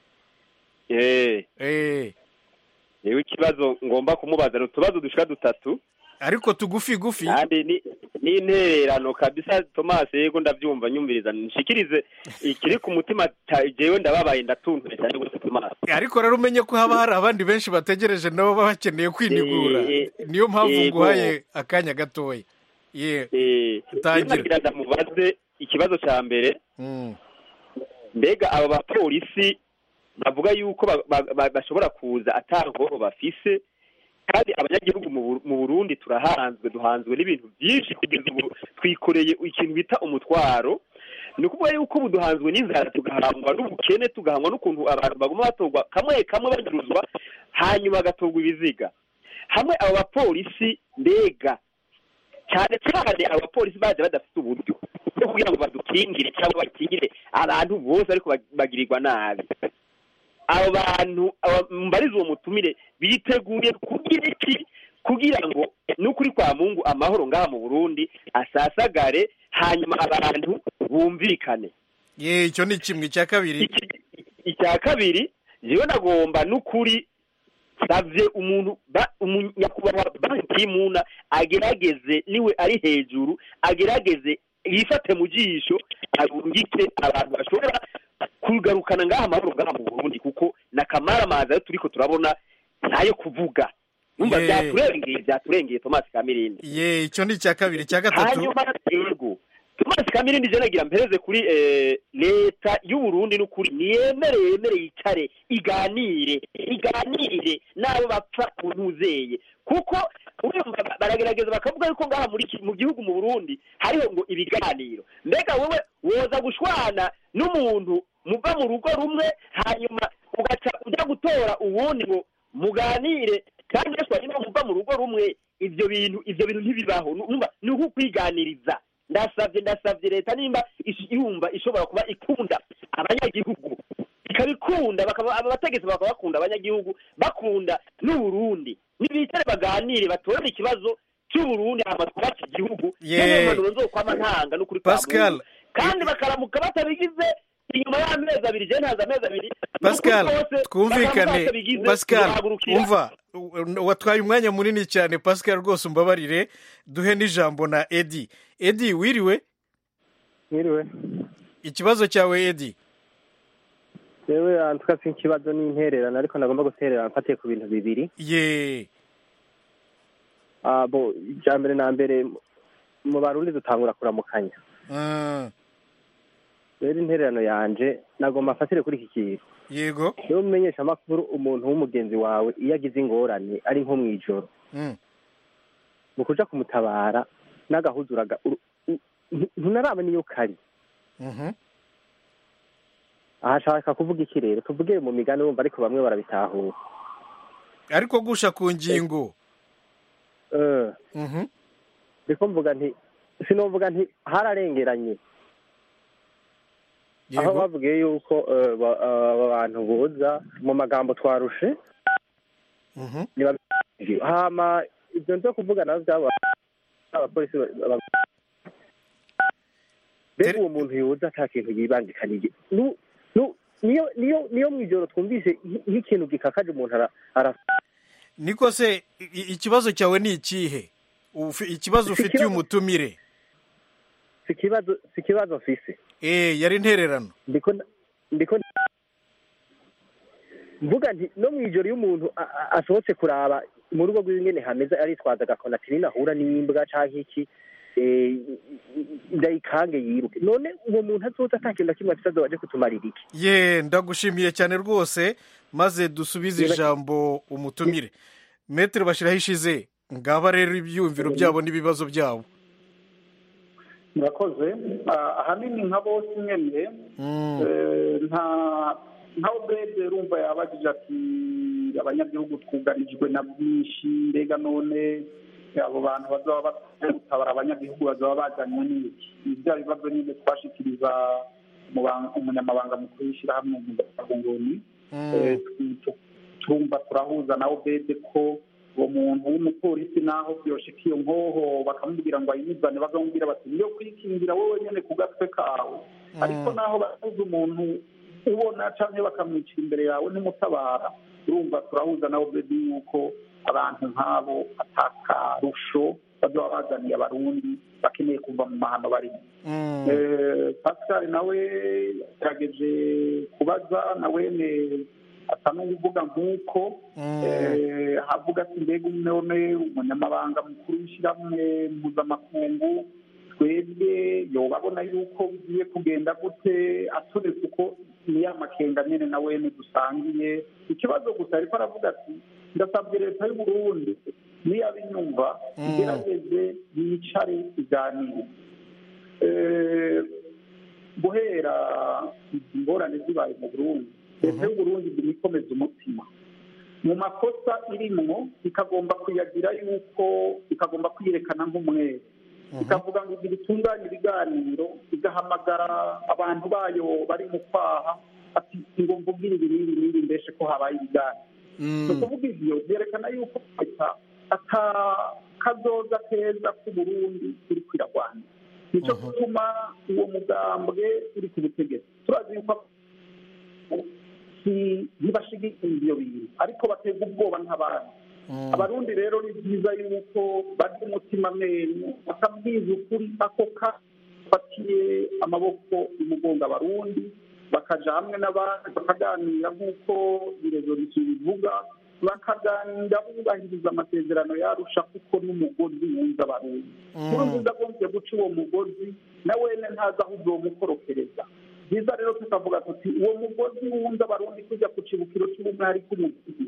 eh eh niwe ikibazo ngomba kumubaza ni utubazo dushika dutatu ariko tugufi gufi kandi ni n'intererano kabisa tomasi yego ndabyumva nyumviriza nshikirize ikiri ku mutima ta- jewe ndababaye ndatuntuye cyane rwose tomasi ariko rero umenye ko haba hari abandi benshi bategereje nabo baba bakeneye kwinigura Eh, niyo mpamvu yego. nguhaye akanya gatoya ye eh Tangira. nagira ndamubaze ikibazo cya mbere Mm. mbega abo bapolisi bavuga yuko ba- ba- ba- bashobora kuza atangoho bafise kandi abanyagihugu mu Bur- mu burundi turahanzwe duhanzwe n'ibintu byinshi kugeza ubu twikoreye ikintu bita umutwaro ni ukuvuga yuko ubu duhanzwe n'inzara tugahangwa n'ubukene tugahangwa n'ukuntu abantu baguma batorwa kamwe kamwe banyuruzwa hanyuma hagatorwa ibiziga hamwe abo bapolisi mbega cyane cyane abapolisi baje badafite uburyo bwo kugira ngo badukingire cyangwa bakingire abantu bose ariko bag- bagirirwa nabi abo bantu aba- mbariza uwo mutumire biteguye kugira iki kugira ngo n'ukuri kwa mungu amahoro ngaha mu burundi asasagare hanyuma abantu bumvikane ye icyo ni kimwe icya kabiri icya kabiri jewe nagomba n'ukuri savye umuntu ba- umu- nyakubahwa banki y'imuna agerageze niwe ari hejuru agerageze yifate mu jisho arungike abantu bashobora kugarukana ngaha amahoro ngaha mu burundi kuko n'akamaramaza yo turiko turabona ntayo kuvuga numva Ye. byaturengeye byaturengeye tomasi kamirindi ye icyo ni icya kabiri icya gatatu hanyuma yego tomasi kamirindi je nagira mpereze kuri eh, leta y'uburundi n'ukuri niyemere yemere yicare iganire iganire n'abo bapfa mu ntuzeye kuko urumva ba- baragerageza bakavuga yuko ngaha muri ki- mu gihugu mu burundi hariho ngo ibiganiro mbega wowe woza gushwana n'umuntu muva mu rugo rumwe hanyuma ugaca ujya gutora uwundi ngo muganire kandi yashwanye no muva mu rugo rumwe ibyo bintu ibyo bintu ntibibaho numva ni uko kwiganiriza ndasabye ndasabye leta nimba ish- yumva ishobora kuba ikunda abanyagihugu ikabikunda bakaba aba bategetsi bakaba bakunda abanyagihugu bakunda n'uburundi nibicare baganire batorere ikibazo cy'uburundi hama twubake igihugu Ye. n'impanuro nzokwama ntanga n'ukuri kwa Pascal. Mungu. kandi bakaramuka batabigize inyuma y'amezi abiri je ntazi amezi abiri pascal n'ukuri kose, twumvikane bakaramuka batabigize, pascal tuzahagurukira. umva u- watwaye umwanya munini cyane pascal rwose umbabarire duhe n'ijambo na edi edi wiriwe Mwiriwe. ikibazo cyawe edi Jewe antuka si ikibazo n'intererano ariko nagomba guterera mfatiye ku bintu bibiri. ye Ah bo icya mbere na mbere mu barundi dutangura kuramukanya. Mm, Rero intererano yanje nagomba mfatire kuri iki kintu. yego Iyo umenyesha amakuru umuntu w'umugenzi wawe iyo agize ingorane ari nko mw'ijoro Mm, mu kuja kumutabara n'agahuzuraga uru- u- ntu- ntunaramenya iyo kari. mhm. aha ashaka kuvuga iki rero tuvuge mu migani wumva ariko bamwe barabitahura ariko gusha ku ngingo Eh, Mhm. ndiko mvuga nti sinovuga nti hararengeranye aho yego bavugiye yuko eh, ba- eh, aba bantu boza mu magambo twarushe Mhm. niba- hama ibyo nzo kuvuga navyo byaba abapolisi ba- ba- mbega uwo muntu yoza ata kintu yibangikaniye Nu- nu- niyo niyo niyo mw'ijoro twumvise nk- nk'ikintu gikakaje umuntu ara- ara niko se i- ikibazo cyawe ni ikihe Ufi- ikibazo Si ufitiye ikibazo- umutumire si ikibazo si ikibazo mfise eh yari intererano ndiko ndiko mvuga nti no mw'ijoro iyo umuntu a- a- asohotse kuraba mu rugo rwiwe ingene hameze aritwaza agakona ati ninahura n'imbwa canke iki eh, ndayikange yiruke none uwo muntu azoza ata kintu na kimwe afise azoba aje kutumarira iki ye ndagushimiye cyane rwose maze dusubize Yego. ijambo umutumire metero bashyiraho ishize ngaba rero ibyiyumviro byabo n'ibibazo byabo murakoze Ah, ahanini nka bose nyene eh, nta nka obede urumva yabajije ati abanyagihugu twugarijwe na byinshi mbega none abo bantu bazaba bakwiye gutabara abanyagihugu bazaba bajanywe n'iki ni bya bibazo nyine twashikiriza umuba- umunyamabanga mukuru w'ishyirahamwe mpuzamahanga Eh, tu- tu- turumva turahuza na obede ko uwo muntu w'umupolisi naho byoshika iyo nkoho bakamubwira ngo ayizane bakamubwira bati niyo kwikingira wowe nyene ku gatwe kawe ariko naho bahuza umuntu ubona canke bakamwicira imbere yawe ntimutabara urumva turahuza na obede yuko abantu nk'abo atakarusho bazoba bazaniye abarundi bakeneye kuva mu mahano barimo Eh, pascal nawe yagerageje kubaza nawe ne asa n'uvuga nk'uko eh, havuga ati mbega none umunyamabanga mukuru w'ishyirahamwe mpuzamakungu twebwe yoba abona yuko bigiye kugenda gute aturetse uko ni ya makenga nyene na wene dusangiye ikibazo gusa ariko aravuga ati ndasabye leta y'u Burundi niyaba inyumva igerageze yicare iganire Eh, guhera izi ngorane zibaye mu burundi leta y'u burundi iguma ikomeza umutima mu makosa irimwo ikagomba kuyagira yuko ikagomba kwiyerekana nk'umwere ikavuga ngo igira itunganye ibiganiro igahamagara abantu bayo bari mu kwaha ati ngo mvugire ibi n'ibi n'ibi mbeshe ko habaye ibiganiro ni ukuvuga ivyo byerekana yuko leta ata kazoza keza k'uburundi iri kwiragwana nicyo gituma uwo mugambwe uri ku butegetsi turazi yuko si- ntibashigikiye ibyo bintu ariko baterwa ubwoba nk'abandi abarundi rero ni byiza yuko barya umutima amenyo bakabwiza ukuri ako kafatiye amaboko y'umugongo abarundi bakaja hamwe n'abandi bakaganira nk'uko irezolusiyo bivuga bakaganira bubahiriza amasezerano yarusha kuko n'umugozi wunze abarundi muri nziza agombye guca uwo mugozi na wene ntazi aho uzomukorokereza byiza rero tukavuga tuti uwo mugozi wunze abarundi tujya ku cibukiro cy'ubumwe hari k'umugozi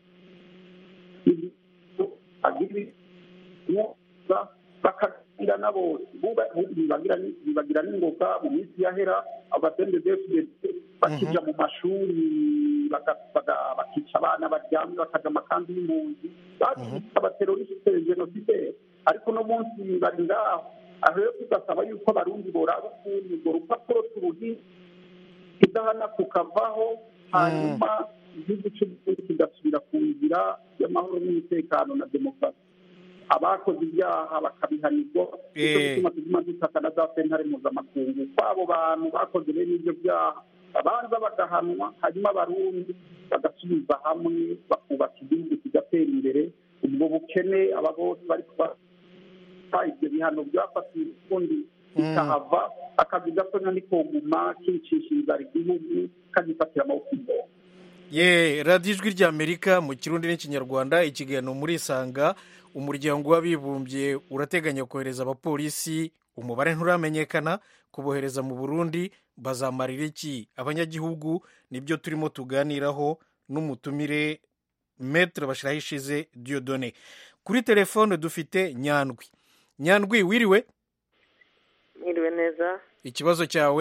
bakagira na bose buba- bibagira ni- bibagira n'ingoga mu minsi yahera abatende fdc bakija mu mashuri baga- baga- bakica abana baryamye bakaja amakambi y'impunzi bakita abaterorisite jenoside ariko uno munsi bari ngaho aho rero tugasaba yuko abarundi boraba ukuntu urwo rupapuro turuhi idahana kukavaho hanyuma igihugu cy'uburundi kigasubira ku nzira y'amahoro n'umutekano na demokarasi abakoze ibyaha bakabihanirwa nicyo Eh. gituma tuguma dutaka na za sentare mpuzamakungu kw'abo bantu bakoze bene ibyo byaha babanza bagahanwa hanyuma abarundi bagasubiza hamwe bakubaka igihugu kigatera imbere ubwo bukene aba bose bari kuba ibyo bihano byafatiwe ukundi bikahava akazi gatonya nikoguma kicisha inzara igihugu kagifatira amaboko imbere ye radiyo ijwi ry'amerika mu kirundi n'ikinyarwanda ikiganiro muri isanga umuryango w'abibumbye urateganya kohereza abapolisi umubare nturamenyekana kubohereza mu burundi bazamarira iki abanyagihugu nibyo turimo tuganiraho n'umutumire metere bashyiraho ishize diyodone kuri telefone dufite nyandwi nyandwi wiriwe mwiriwe neza ikibazo cyawe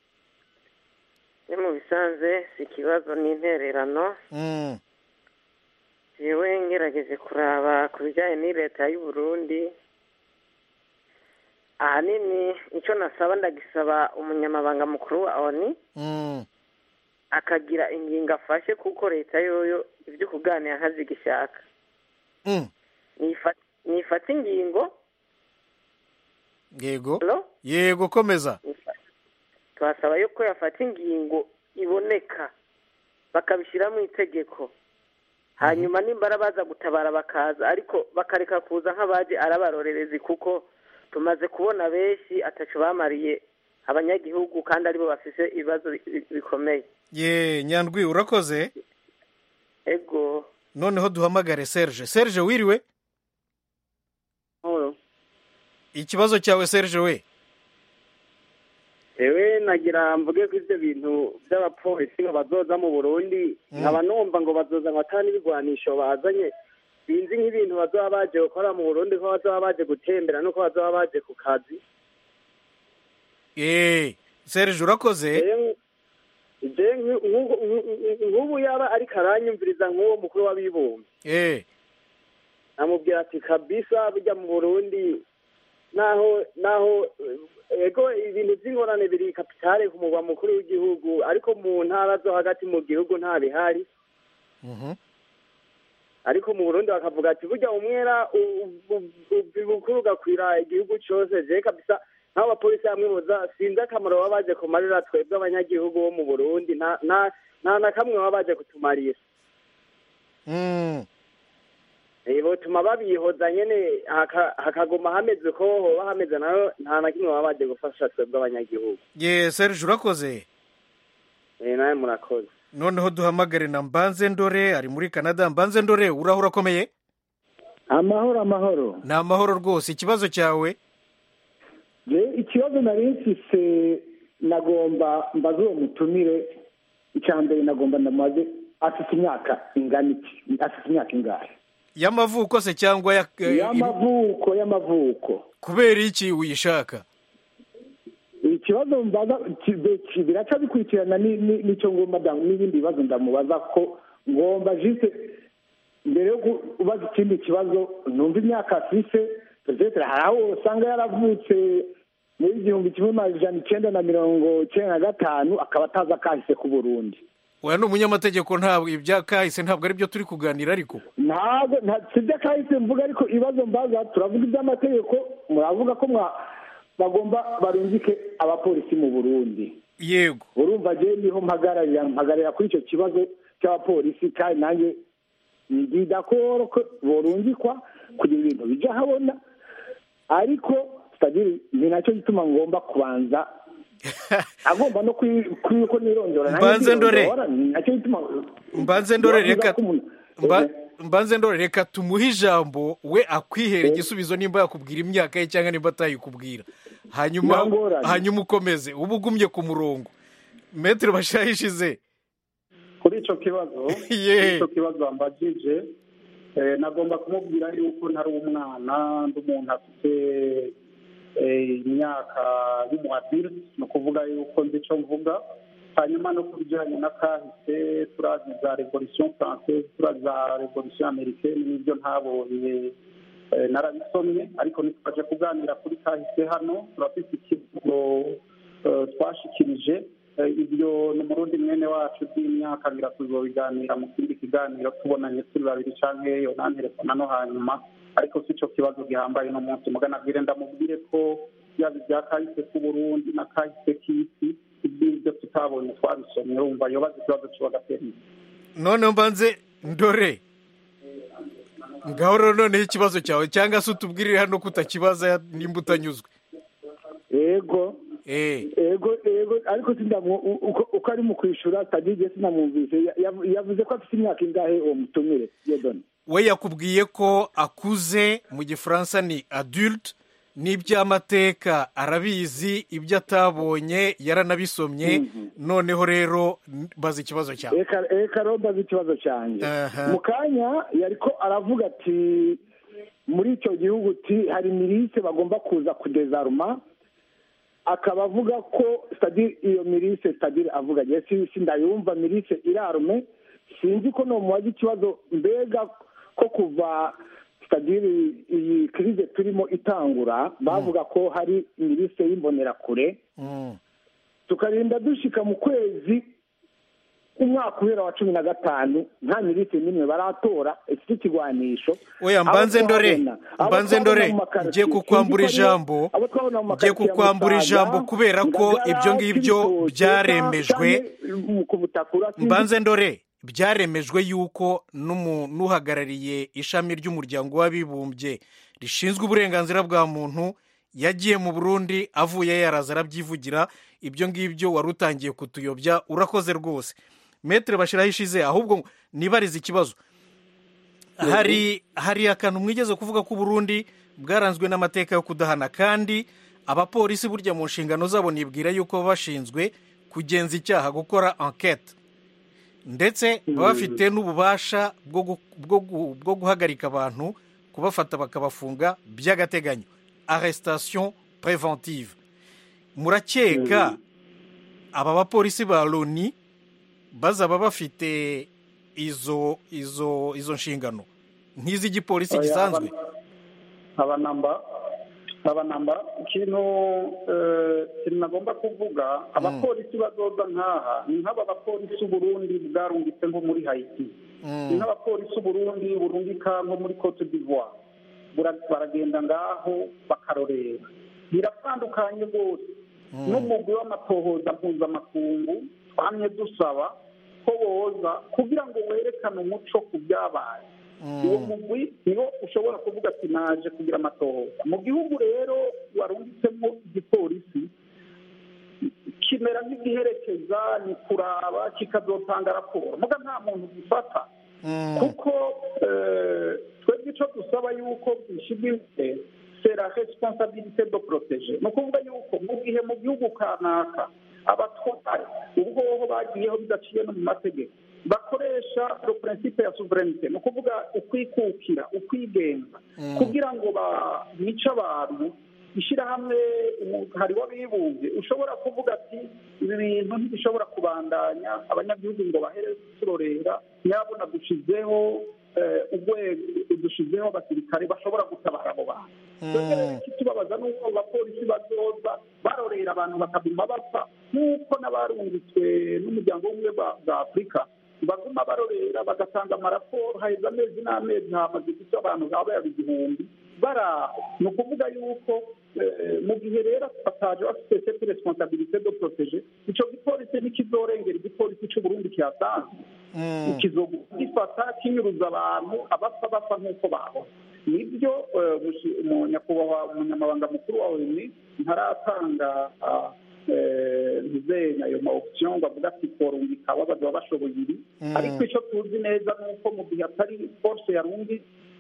ni mu bisanzwe si ikibazo ni intererano Mm, yewe ngerageje kuraba ku bijyanye n'i leta y'u Burundi ahanini icyo nasaba ndagisaba umunyamabanga mukuru wa oni mm, akagira ingingo afashe kuko leta yoyo ibyo kuganira ntazigishaka mm. Nifa- nifata ingingo yego Hello? yego komeza turasaba yuko yafata ingingo iboneka bakabishyira mu itegeko hanyuma nimbara baza gutabara bakaza ariko bakareka kuza nk'abaje arabarorerezi kuko tumaze kubona benshi atacu bamariye abanyagihugu kandi aribo bafise ibibazo bi- bi- bikomeye ye nyandwi urakoze ego noneho duhamagare serge serge wiriwe Mahoro. ikibazo cyawe serge we ewe nagira mvuge ko ivyo bintu vy'abapolisi ngo bazoza mu burundi nkaba numva ngo bazoza ngo ata n'ibigwanisho bazanye sinzi nk'ibintu bazoba baje gukora mu burundi ko bazoba baje gutembera nuko bazoba baje ku kazi eee serge urakoze je nk- nk'ubu- nk'ubu nk'ubu yaba ariko aranyumviriza nk'uwo mukuru w'abibumbye eee amubwira ati kabisa burya mu burundi naho naho eh, ego ibintu by'ingorane biri kapitale ku mugwa mukuru w'igihugu ariko mu ntara zo hagati mu gihugu nta bihari ariko mu burundi bakavuga ati burya umwera bukuru ugakwira igihugu cyose je kabisa nk'abo bapolisi hamwe boza sinzi akamaro baba baje kumarira twebwe abanyagihugu bo mu burundi nta nta- nta na kamwe baba baje kutumarira Eh, botuma babihoza nyene haka- hakaguma hameze ko hoba hameze nayo nta na kimwe baba baje gufasha twebwe abanyagihugu ye serge urakoze Eh, nawe murakoze noneho duhamagare na mbanze ndore ari muri canada mbanze ndore uraho urakomeye amahoro amahoro ni amahoro rwose ikibazo cyawe je ikibazo nari mfise nagomba mbaze uwo mutumire icya mbere nagomba ndamaze afite imyaka ingana iki afite imyaka ingahe y'amavuko se cyangwa ya y'amavuko y'amavuko kubera iki uyishaka ikibazo mbaza ki- ki- biraca bikurikirana ni- ni- n'icyo ngomba nda- n'ibindi bibazo ndamubaza ko ngomba jise mbere yo kubaza ikindi kibazo numva imyaka afise petetere hari aho usanga yaravutse muri igihumbi kimwe majana icyenda na mirongo icyenda na gatanu akaba atazi akahise ku burundi oya ni umunyamategeko ntabwo ibya kahise ntabwo ari byo turi kuganira ariko ntabwo nta- si ibyo akahise mvuga ariko ibibazo mbaza turavuga iby'amategeko muravuga ko mwa bagomba barungike abapolisi mu burundi yego urumva je niho mpagararira mpagararira kuri icyo kibazo cy'abapolisi kandi nanjye ndidakoro ko borungikwa kugira ibintu bija habona ariko sitadiri ni nacyo gituma ngomba kubanza agomba no ko nirondora nanjye Mbanze ndore. ndirondora, ni nacyo gituma mbanze ndore Bivuga reka ko umuntu- mba- mbanze ndore reka tumuhe ijambo we akwihera igisubizo nimba yakubwira imyaka ye cyangwa nimba atayikubwira hanyuma Ntangorane. hanyuma ukomeze uba ugumye ku murongo metero bashahishize kuri icyo kibazo Ye. kuri icyo kibazo wambajije eh, nagomba kumubwira yuko ntari umwana ndi umuntu afite eh, imyaka y'umuadiri ni ukuvuga yuko nzi icyo mvuga hanyuma no ku bijyanye na kahise turazi za revolution française turazi za revolution americaine n'ibyo ntabonye eh, narabisomye ariko ntitwaje kuganira kuri kahise hano turafite ikibazo eh, twashikirije Eh, ibyo ni umurundi mwene wacu by'imyaka ngira tuzobiganira mu kindi kiganiro tubonanye turi babiri canke yonantelefona no hanyuma ariko si ico kibazo gihambaye no munsi mugana bwire ndamubwire ko yaba ibya kahise k'uburundi na kahise k'isi iby'ibyo tutabonye twabisomye urumva yobaza ikibazo ciwe agatera imbere noneho mbanze ndore ngaho rero noneho ikibazo cyawe cyangwa se utubwirire hano ko utakibaza nimba utanyuzwe ego ego ego ariko sindamu u- uko uko ari mu kwishyura tagige sinamwumvise Ya- yav- yavuze ko afite imyaka ingahe uwo mutumire yedoni we yakubwiye ko akuze mu gifaransa ni adulte n'iby'amateka arabizi ibyo atabonye yaranabisomye noneho rero n- baza ikibazo cyawe reka reka rero mbaze ikibazo cyanjye mu kanya yariko aravuga ati muri icyo gihugu ti hari mirise bagomba kuza kudezaruma akaba avuga ko sitadire iyo mirise sitadire avuga je si si ndayumva mirise irarume sinzi ko nomubaza ikibazo mbega ko kuva sitadire iyi kirize turimo itangura bavuga ko hari mirise y'imbonerakure tukarinda dushika mu kwezi umwaka uhera wa cumi na gatanu nta minisitiri n'imwe baratora iki ikigwanisho oya mbanze ndore mbanze ndore ngiye kukwambura ijambo ngiye kukwambura ijambo kubera ko ibyo ngibyo byaremejwe mbanze ndore byaremejwe yuko n'umu- n'uhagarariye ishami ry'umuryango w'abibumbye rishinzwe uburenganzira bwa muntu yagiye mu burundi avuye yaraza arabyivugira ibyo ngibyo wari utangiye kutuyobya urakoze rwose metere bashyiraho ishize ahubwo nibarize ikibazo hari hari akantu mwigeze kuvuga ko uburundi bwaranzwe n'amateka yo kudahana kandi abapolisi burya mu nshingano zabo nibwira yuko baba bashinzwe kugenza icyaha gukora enquete ndetse baba bafite n'ububasha bwo gu- bwo gu- bwo guhagarika abantu kubafata bakabafunga by'agateganyo arrestation preventive murakeka aba bapolisi ba loni bazaba bafite izo izo izo nshingano nk'iz'igipolisi gisanzwe abanamba abanamba ikintu ikintu nagomba kuvuga abapolisi bazoza nk'aha ni nk'aba bapolisi uburundi bwarungitse nko muri hayiti ni nk'abapolisi uburundi burungika nko muri cote d'ivoire baragenda ngaho bakarorera biratandukanye rwose n'umugwi w'amatohoza mpuzamakungu twamye dusaba ko woza kugira ngo werekane umuco ku byabaye uwo mugwi niwo ushobora kuvuga ati naje kugira amatohoza mu gihugu rero warungitsemo igipolisi kimera nk'igiherekeza ni kuraba kikazotanga raporo muga nta muntu gifata kuko twebwe icyo dusaba yuko bishyirwa imbere sera responsabilité de protéger ni ukuvuga yuko mu gihe mu gihugu kanaka abatwara ubwoho bagiyeho bidaciye no mu mategeko bakoresha le principe ya souveraineté ni ukuvuga ukwikukira ukwigenga kugira ngo bice abantu ishyirahamwe hari w'abibumbye ushobora kuvuga ati ibi bintu ntibishobora kubandanya abanyagihugu ngo bahere turorera nyabona dushyizeho urwego dushyizeho abasirikare bashobora gutabara abo bantu ikitubabaza ni uko abapolisi bazoza barorera abantu bakaguma bapfa nk'uko n'abarungitswe n'umuryango w'ubumwe bwa afurika baguma barorera bagatanga amaraporo haheze amezi n'amezi hamaze gusa abantu baba yaba igihumbi baraho ni ukuvuga yuko mu gihe rero bataje bafite cette responsabilité de protéger icyo gipolisi ntikizorengera igipolisi cy'uburundi kihasanzwe kizogifata kinyuruza abantu abapfa bapfa nk'uko babona nibyo nyakubahwa umunyamabanga mukuru wa onu ntaratanga ntizenya ayo ma option ngo avuga ati korungika babaza bashoboye ibi ariko icyo tuzi neza ni uko mu gihe atari force yarundi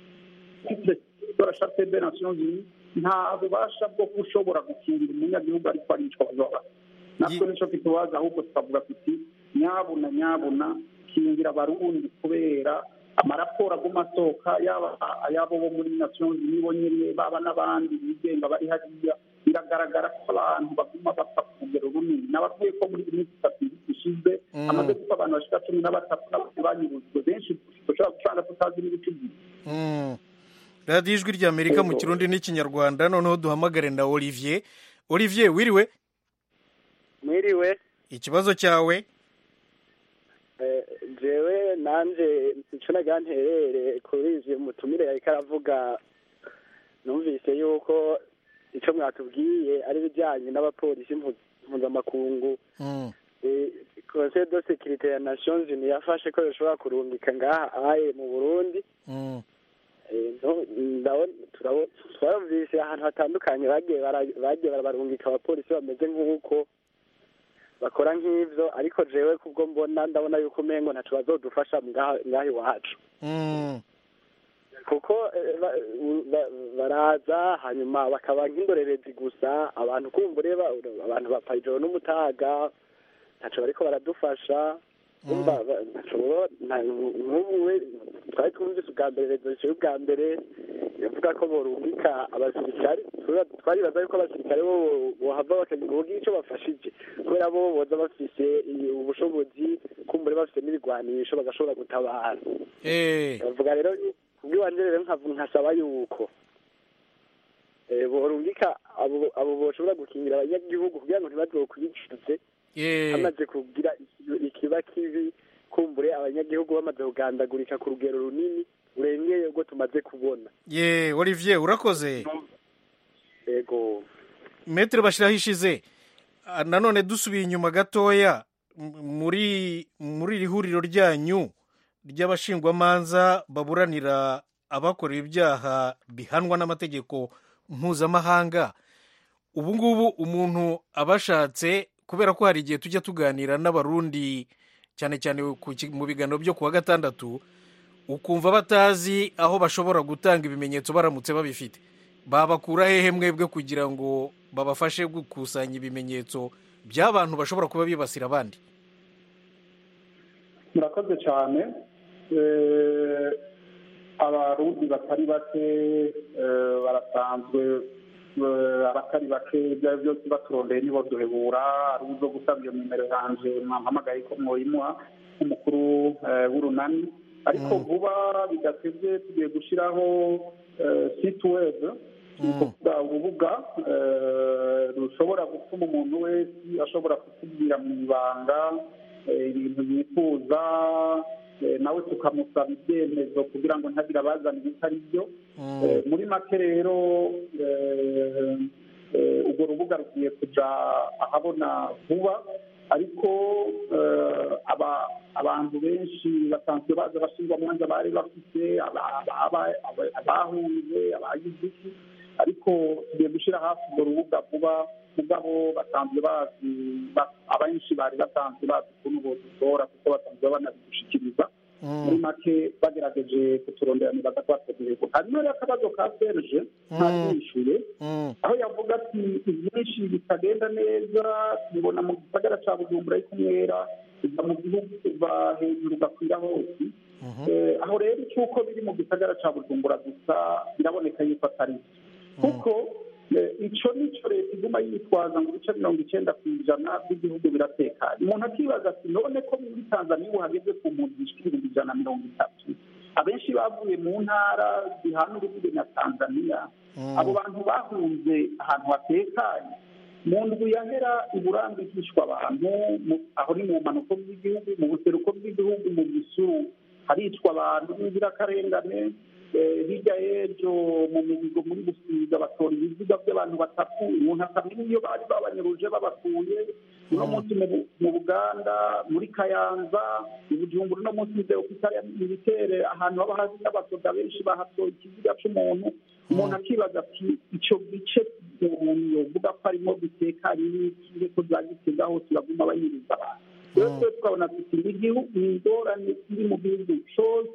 la charte des nations unies nta bubasha bwo gushobora gukingira umunyagihugu ariko aricwa bazaba natwe nicyo kitubaza ahubwo tukavuga tuti nyabuna nyabuna kingira abarundi kubera amaraporo aguma asohoka yaba ayabo bo muri nations unies bo nyine baba n'abandi bigenga bari hariya biragaragara ko abantu baguma bapfa ku rugero runini nabavuye ko muri minsi itatu ishize amaze gupfa abantu bashika cumi na batatu n'abandi banyurujwe benshi dushobora gusanga tutazi n'ibice byinshi radiyo ijwi ry'amerika mu kirundi n'ikinyarwanda noneho duhamagare na olivier olivier wiriwe mwiriwe ikibazo cyawe jewe nanjye icyo nagira nterere kuri izi mutumire yariko aravuga numvise yuko icyo mwatubwiye ari ibijyanye n'abapolisi mpuzamakungu conseil de sécurité ya nations unies yafashe ko bishobora kurungika ngaha aye mu burundi turabumvise ahantu hatandukanye bagiye barabarungika abapolisi bameze nk'uko bakora nk'ibyo ariko jewe kubwo mbona ndabona yuko umengo ntaco bazodufasha ngaha iwacu kuko baraza hanyuma bakaba nk'indorerezi gusa abantu kumbure abantu bapfa ijoro n'umutaga ntaco bariko baradufasha nk'ubu twari twumvise ubwa mbere rezo y'ubwa mbere yavuga ko borungika abasirikare twaribaza yuko abasirikare bo bohava bakagira icyo bafashije kubera bo boza bafise ubushobozi kumbure bafite n'ibigwanisho bagashobora gutabara bavuga rero kubw'iwanje rero nkasaba yuko borungika abo boshobora gukingira abanyagihugu kugira ngo ntibazokwicuze hamaze kugira ikiba kibi kumbure abanyagihugu bamaze kugandagurika ku rugero runini urengeye ubwo tumaze kubona ye olivier urakoze yego metero bashyiraho ishize nanone dusubiye inyuma gatoya muri muri iri huriro ryanyu ry'abashingwamanza baburanira abakorewe ibyaha bihanwa n'amategeko mpuzamahanga ubu ngubu umuntu abashatse kubera ko hari igihe tujya tuganira n'abarundi cyane cyane mu biganiro byo ku wa gatandatu ukumva batazi aho bashobora gutanga ibimenyetso baramutse babifite babakura hehe mwebwe kugira ngo babafashe gukusanya ibimenyetso by'abantu bashobora kuba bibasira abandi murakoze cyane abarundi batari bake barasanzwe eh, abatari bake ibyo ari byo byose baturondeye nibo duhebura ari uzo gusaba iyo nimero yanje mwampamagaye ko mwoyimuha nk'umukuru eh, w'urunani ariko vuba bidatevye tugiye gushyiraho eh, site web ni ukuvuga urubuga eh, rushobora gutuma umuntu wese ashobora kutubwira mu ibanga eh, ibintu yifuza eh, nawe tukamusaba ibyemezo kugira ngo ntagire abazana ibitari byo Eh, muri make rero eh, eh, urwo rubuga rugiye kuja ahabona vuba ariko eh, aba- abantu benshi basanzwe baza bashyirwa mu manza bari bafite aba- aba- aba- abahunze abagize iki ariko tugiye gushyira hafi urwo rubuga vuba mugabo basanzwe bazi ba- abenshi bari basanzwe bazi ukuntu bodutora kuko basanzwe banabigushikiriza muri make bagerageje kuturondera nibaza ko bategurirwa hanyuma rero akabazo ka serge ntabwishyuye aho yavuga ati ibyinshi bitagenda neza tubibona mu gisagara cya bujumbura ariko umwera uva mu gihugu uva hejuru ugakwira hose Eh, aho rero icyuko biri mu gisagara cya bujumbura gusa biraboneka yuko atari byo kuko eh, ico nico leta iguma yitwaza ngo ibice mirongo icyenda ku ijana by'igihugu biratekanye umuntu akibaza ati none ko muri tanzaniya ubu hageze ku mpunzi zishika ibihumbi ijana na mirongo itatu abenshi bavuye mu ntara zihana urubibe na tanzaniya abo bantu bahunze ahantu hatekanye mu ndwi yahera iburambi hishwa abantu mu- aho ni mu mpanuko bw'igihugu mu buseruko bw'igihugu mu gisuru haricwa abantu b'inzirakarengane eh, hirya y'ejo mu mihigo muri gusiga batora ibiziga by'abantu batatu umuntu akamenya iyo bari babanyuruje babakuye uno munsi mu Bu- mu buganda muri kayanza i bujumbura uno munsi muzeye kutari militere ahantu haba hari n'abasoda benshi bahatoye ikiziga c'umuntu umuntu akibaza ati ico gice umuntu yovuga ko arimo gitekanye n'ikihe ko za gitega hose baguma banyiriza abantu rero twe tukabona tuti ni igihugu ni ingorane iri mu gihugu cose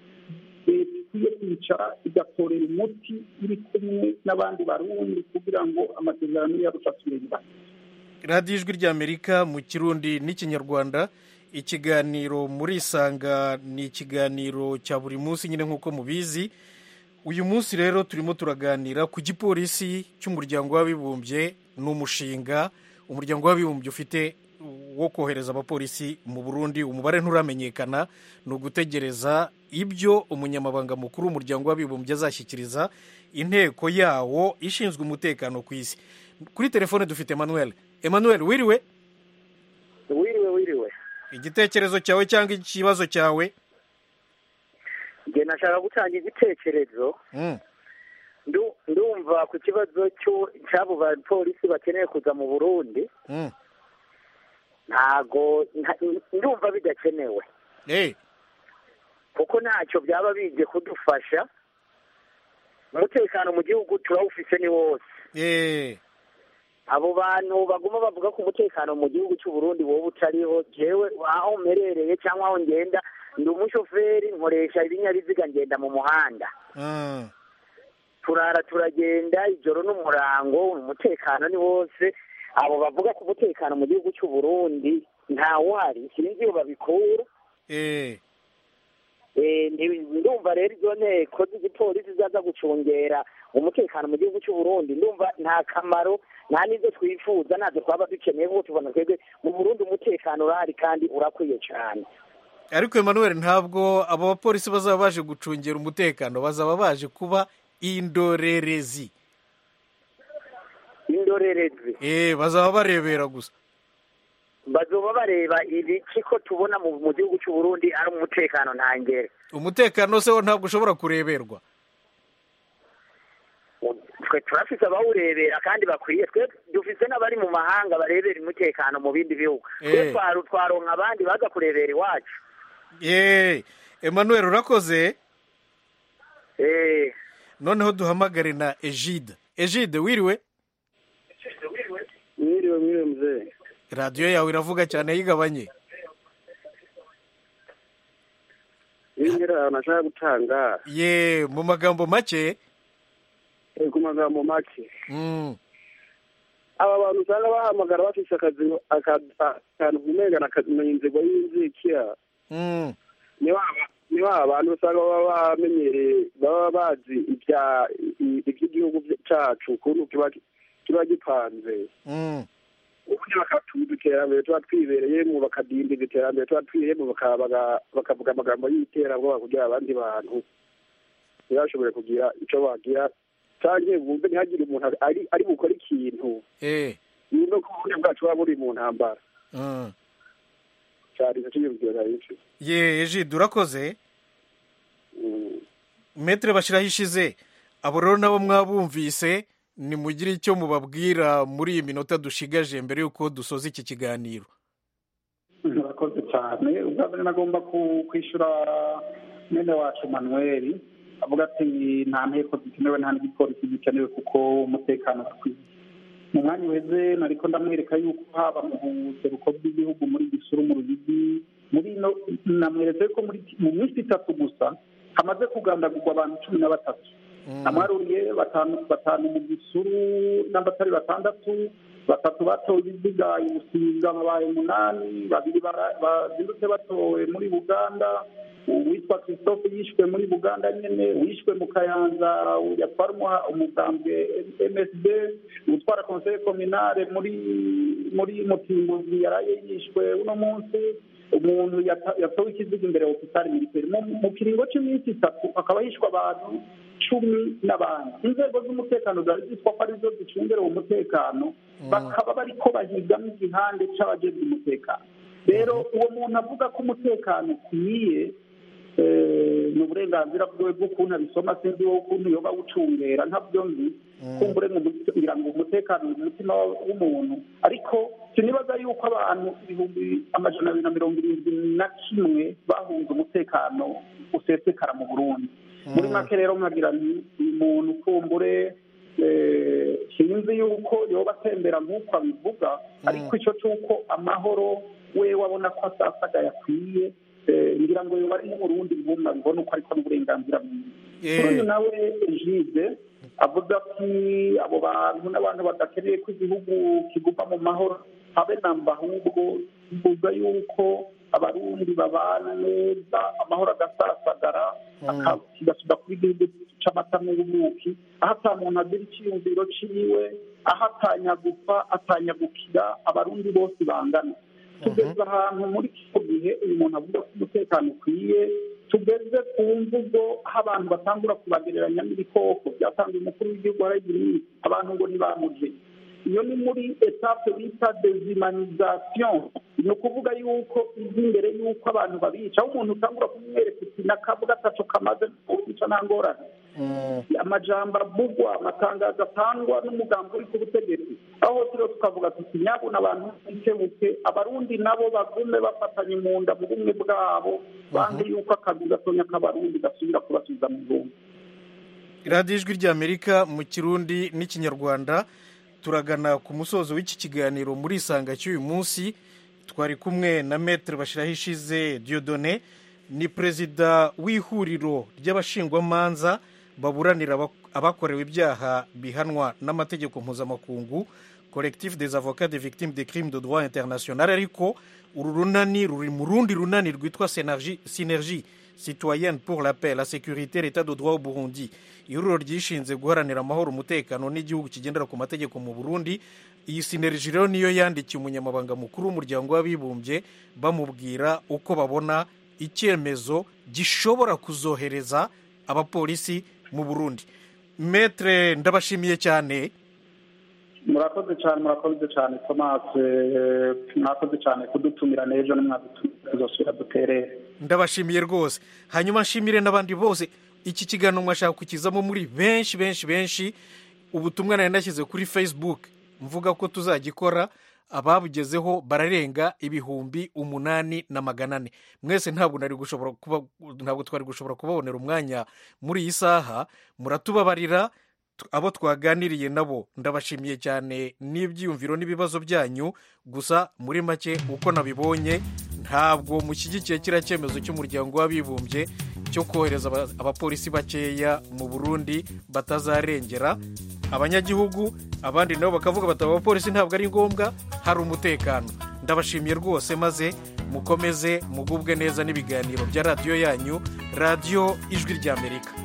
leta ikwiye kwicara igatorera umuti iri kumwe n'abandi barundi kugira ngo amasezerano yarusha asubire radiyo ijwi ry'amerika mu kirundi n'ikinyarwanda ikiganiro muri isanga ni ikiganiro cya buri munsi nyine nk'uko mubizi uyu munsi rero turimo turaganira ku gipolisi cy'umuryango w'abibumbye ni umushinga umuryango w'abibumbye ufite wo kohereza abapolisi mu burundi umubare nturamenyekana ni ugutegereza ibyo umunyamabanga mukuru w'umuryango w'abibumbye azashyikiriza inteko yawo ishinzwe umutekano ku isi kuri telefone dufite emmanuel emmanuel wiriwe wiriwe wiriwe igitekerezo cyawe cyangwa ikibazo cyawe njye nashaka gutanga igitekerezo Mm. Ndu- ndumva ku kibazo cyo- cy'abo bapolisi bakeneye kuza mu burundi Mm. ntago nta- ndumva bidakenewe Eh, kuko ntacyo byaba bije kudufasha umutekano mu gihugu turawufise ni wose eh, abo bantu baguma bavuga ko umutekano mu gihugu cy'u Burundi wowe utariho jewe aho mperereye cyangwa aho ngenda ndi umushoferi nkoresha ibinyabiziga ngenda mu muhanda mm. turara turagenda ijoro n'umurango umutekano ni wose abo bavuga ko umutekano mu gihugu cy'u Burundi ntawuhari sinzi iyo babikura Eh, Eh, nti- ndumva rero izo nteko z'igipolisi zaza gucungera umutekano mu gihugu cy'u Burundi ndumva nta kamaro nta n'ibyo twifuza ntabyo twaba dukeneye kuko tubona twebwe mu Burundi umutekano urahari kandi urakwiye cyane ariko emmanuel ntabwo abo bapolisi bazaba baje gucungira umutekano bazaba baje kuba indorerezi indorerezi eh, bazaba barebera gusa bazoba bareba ibiki ko tubona mu mu gihugu cy'u Burundi ari umutekano ntangere umutekano se wo ntabwo ushobora kureberwa twe turafise abawurebera kandi bakwiye twe dufise n'abari mu mahanga barebera umutekano mu bindi bihugu twe Eh. twaru twaronka abandi baza kurebera iwacu Eh, emmanuel urakoze eh noneho duhamagare na egide egide wiriwe mwiriwe mwiriwe mzee radiyo yawe iravuga cyane yigabanye yinjira ahantu ashaka gutanga ye mu magambo make eh, ku magambo make Mm, aba bantu usanga bahamagara bafise akazi aka- akantu kumengana akamenya inzego y'inzikira mm, ni wa- niho abantu usanga baba bamenyereye baba bazi ibya i- iby'igihugu cyacu ukuntu kiba kiba gipanze ubundi bakatuza iterambere tuba twibereyemo bakadindiza iterambere tuba twiriyemo baka- baka- bakavuga amagambo y'iterabwoba kugira abandi bantu ntibashobore kugira icyo bagira cyangwa bumve ntihagire umuntu ari ari bukore ikintu eh yumve ko ubundi bwacu buba buri mu ntambara mm. cyari icyo cyiyumviro nari nzi. ye ejide urakoze metere bashyiraho ishize abo rero nabo mwabumvise nimugire icyo mubabwira muri iyi minota dushigaje mbere y'uko dusoza iki kiganiro murakoze cyane ubwa mbere nagomba ku- kwishyura mwene wacu manuel avuga ati nta nteko zikenewe nta n'igipolisi gikenewe kuko umutekano ukwiye mu mwanya uheze nariko ndamwereka yuko haba mu buseruko bw'igihugu muri gisuru mu ruyigi muri ino namweretse ko muri mu minsi itatu gusa hamaze kugandagurwa abantu cumi na batatu amwaruriye batanu batanu mu gisuru n'abatari batandatu batatu batowe ibiziga i busiga babaye umunani babiri bara- bazindutse batowe muri buganda uwitwa christophe yishwe muri buganda nyene wishwe mu kayanza yatwara umuha- umugambwe msd utwara conseil communale muri muri mutimbuzi yaraye yishwe uno munsi umuntu yata- yatowe ikiziga imbere ya hopitali militaire mu mu kiringo cy'iminsi itatu hakaba hishwe abantu cumi n'abandi inzego z'umutekano zari zitwa ko arizo zicungera uwo mutekano bakaba bariko bahigamo igihande c'abajejwe umutekano rero uwo muntu avuga ko umutekano ukwiye eh, ni uburenganzira bwiwe bw'ukuntu abisoma sinzi wowe ukuntu yoba awucungera ntabyo nzi kumbure ngira ngo umutekano uri mu mutima w'umuntu ariko sinibaza yuko abantu ibihumbi amajana abiri na mirongo irindwi na kimwe bahunze umutekano usesekara mu burundi muri make rero nkagira nti uyu muntu kumbure eh, sinzi yuko yoba atembera nk'uko abivuga ariko icyo cy'uko amahoro we wabona ko asasagaye akwiye eh, ngira ngo yoba ari nk'umurundi ngumva bibona uko ariko n'uburenganzira bwiwe kuri uyu nawe jide avuze ati abo bantu n'abantu badakeneye ko igihugu kiguma mu mahoro habe namba ahubwo bivuga yuko abarundi babana neza amahoro agasasagara aka- kigasubira kuba igihugu c'amata n'ubuki aho ata muntu agira iciyumviro ciwe aho atanyagupfa atanyagukira abarundi bose bangana tugeze ahantu muri kino gihe uyu muntu avuga ko umutekano ukwiye tugeze ku mvugo aho abantu batangura kubagereranya n'ibikoko byatanze umukuru w'igihugu haragira iminsi abantu ngo ntibamuje iyo ni muri etape bita dezimanizasiyo ni ukuvuga yuko izi imbere y'uko abantu babica aho umuntu utangura kumwereka uti n'akabuga ataco kamaze kubica nta ngorane amajambo avugwa amatangazo atangwa n'umugambi uri ku butegetsi aho hose rero tukavuga tuti nyabuna abantu bikebuke abarundi nabo bagume bafatanye mu nda mu bumwe bwabo bange yuko akazi gatonya k'abarundi gasubira kubasubiza mu bumwe radiyo ijwi ry'amerika mu kirundi n'ikinyarwanda turagana ku musozo w'iki kiganiro muri isanga cy'uyu munsi twari kumwe na metere bashyiraho ishize diodone ni perezida w'ihuriro ry'abashingwamanza baburanira aba- abakorewe ibyaha bihanwa n'amategeko mpuzamakungu collectif des avocats des victimes des crimes de droit international ariko uru runani ruri mu rundi runani rwitwa Synergie- synergie citoyenne pour la paix la sécurité l'état de droit au burundi ihuriro ryishinze guharanira amahoro umutekano n'igihugu kigendera ku mategeko mu burundi iyi sineriji rero niyo yandikiye umunyamabanga mukuru w'umuryango w'abibumbye bamubwira uko babona icyemezo gishobora kuzohereza abapolisi mu burundi metre ndabashimiye cyane murakoze cyane murakoze cyane thomas eh, mwakoze cyane kudutumira n'ejo nimwadutumira tuzosubira duterere ndabashimiye rwose hanyuma nshimire n'abandi bose iki kiganiro mwashaka kukizamo muri benshi benshi benshi ubutumwa nari nashyize kuri facebook mvuga ko tuzagikora ababugezeho bararenga ibihumbi umunani na magana ane mwese ntabwo nari gushobora kuba ntabwo twari gushobora kubabonera umwanya muri iyi saha muratubabarira t- abo twaganiriye nabo ndabashimiye cyane n'ibyiyumviro n'ibibazo byanyu gusa muri make uko nabibonye ntabwo mushyigikiye kiriya cyemezo cy'umuryango w'abibumbye cyo kohereza aba- abapolisi bakeya mu burundi batazarengera abanyagihugu abandi nabo bakavuga bati abapolisi ntabwo ari ngombwa hari umutekano ndabashimiye rwose maze mukomeze mugubwe neza n'ibiganiro bya radiyo yanyu radiyo ijwi ry'amerika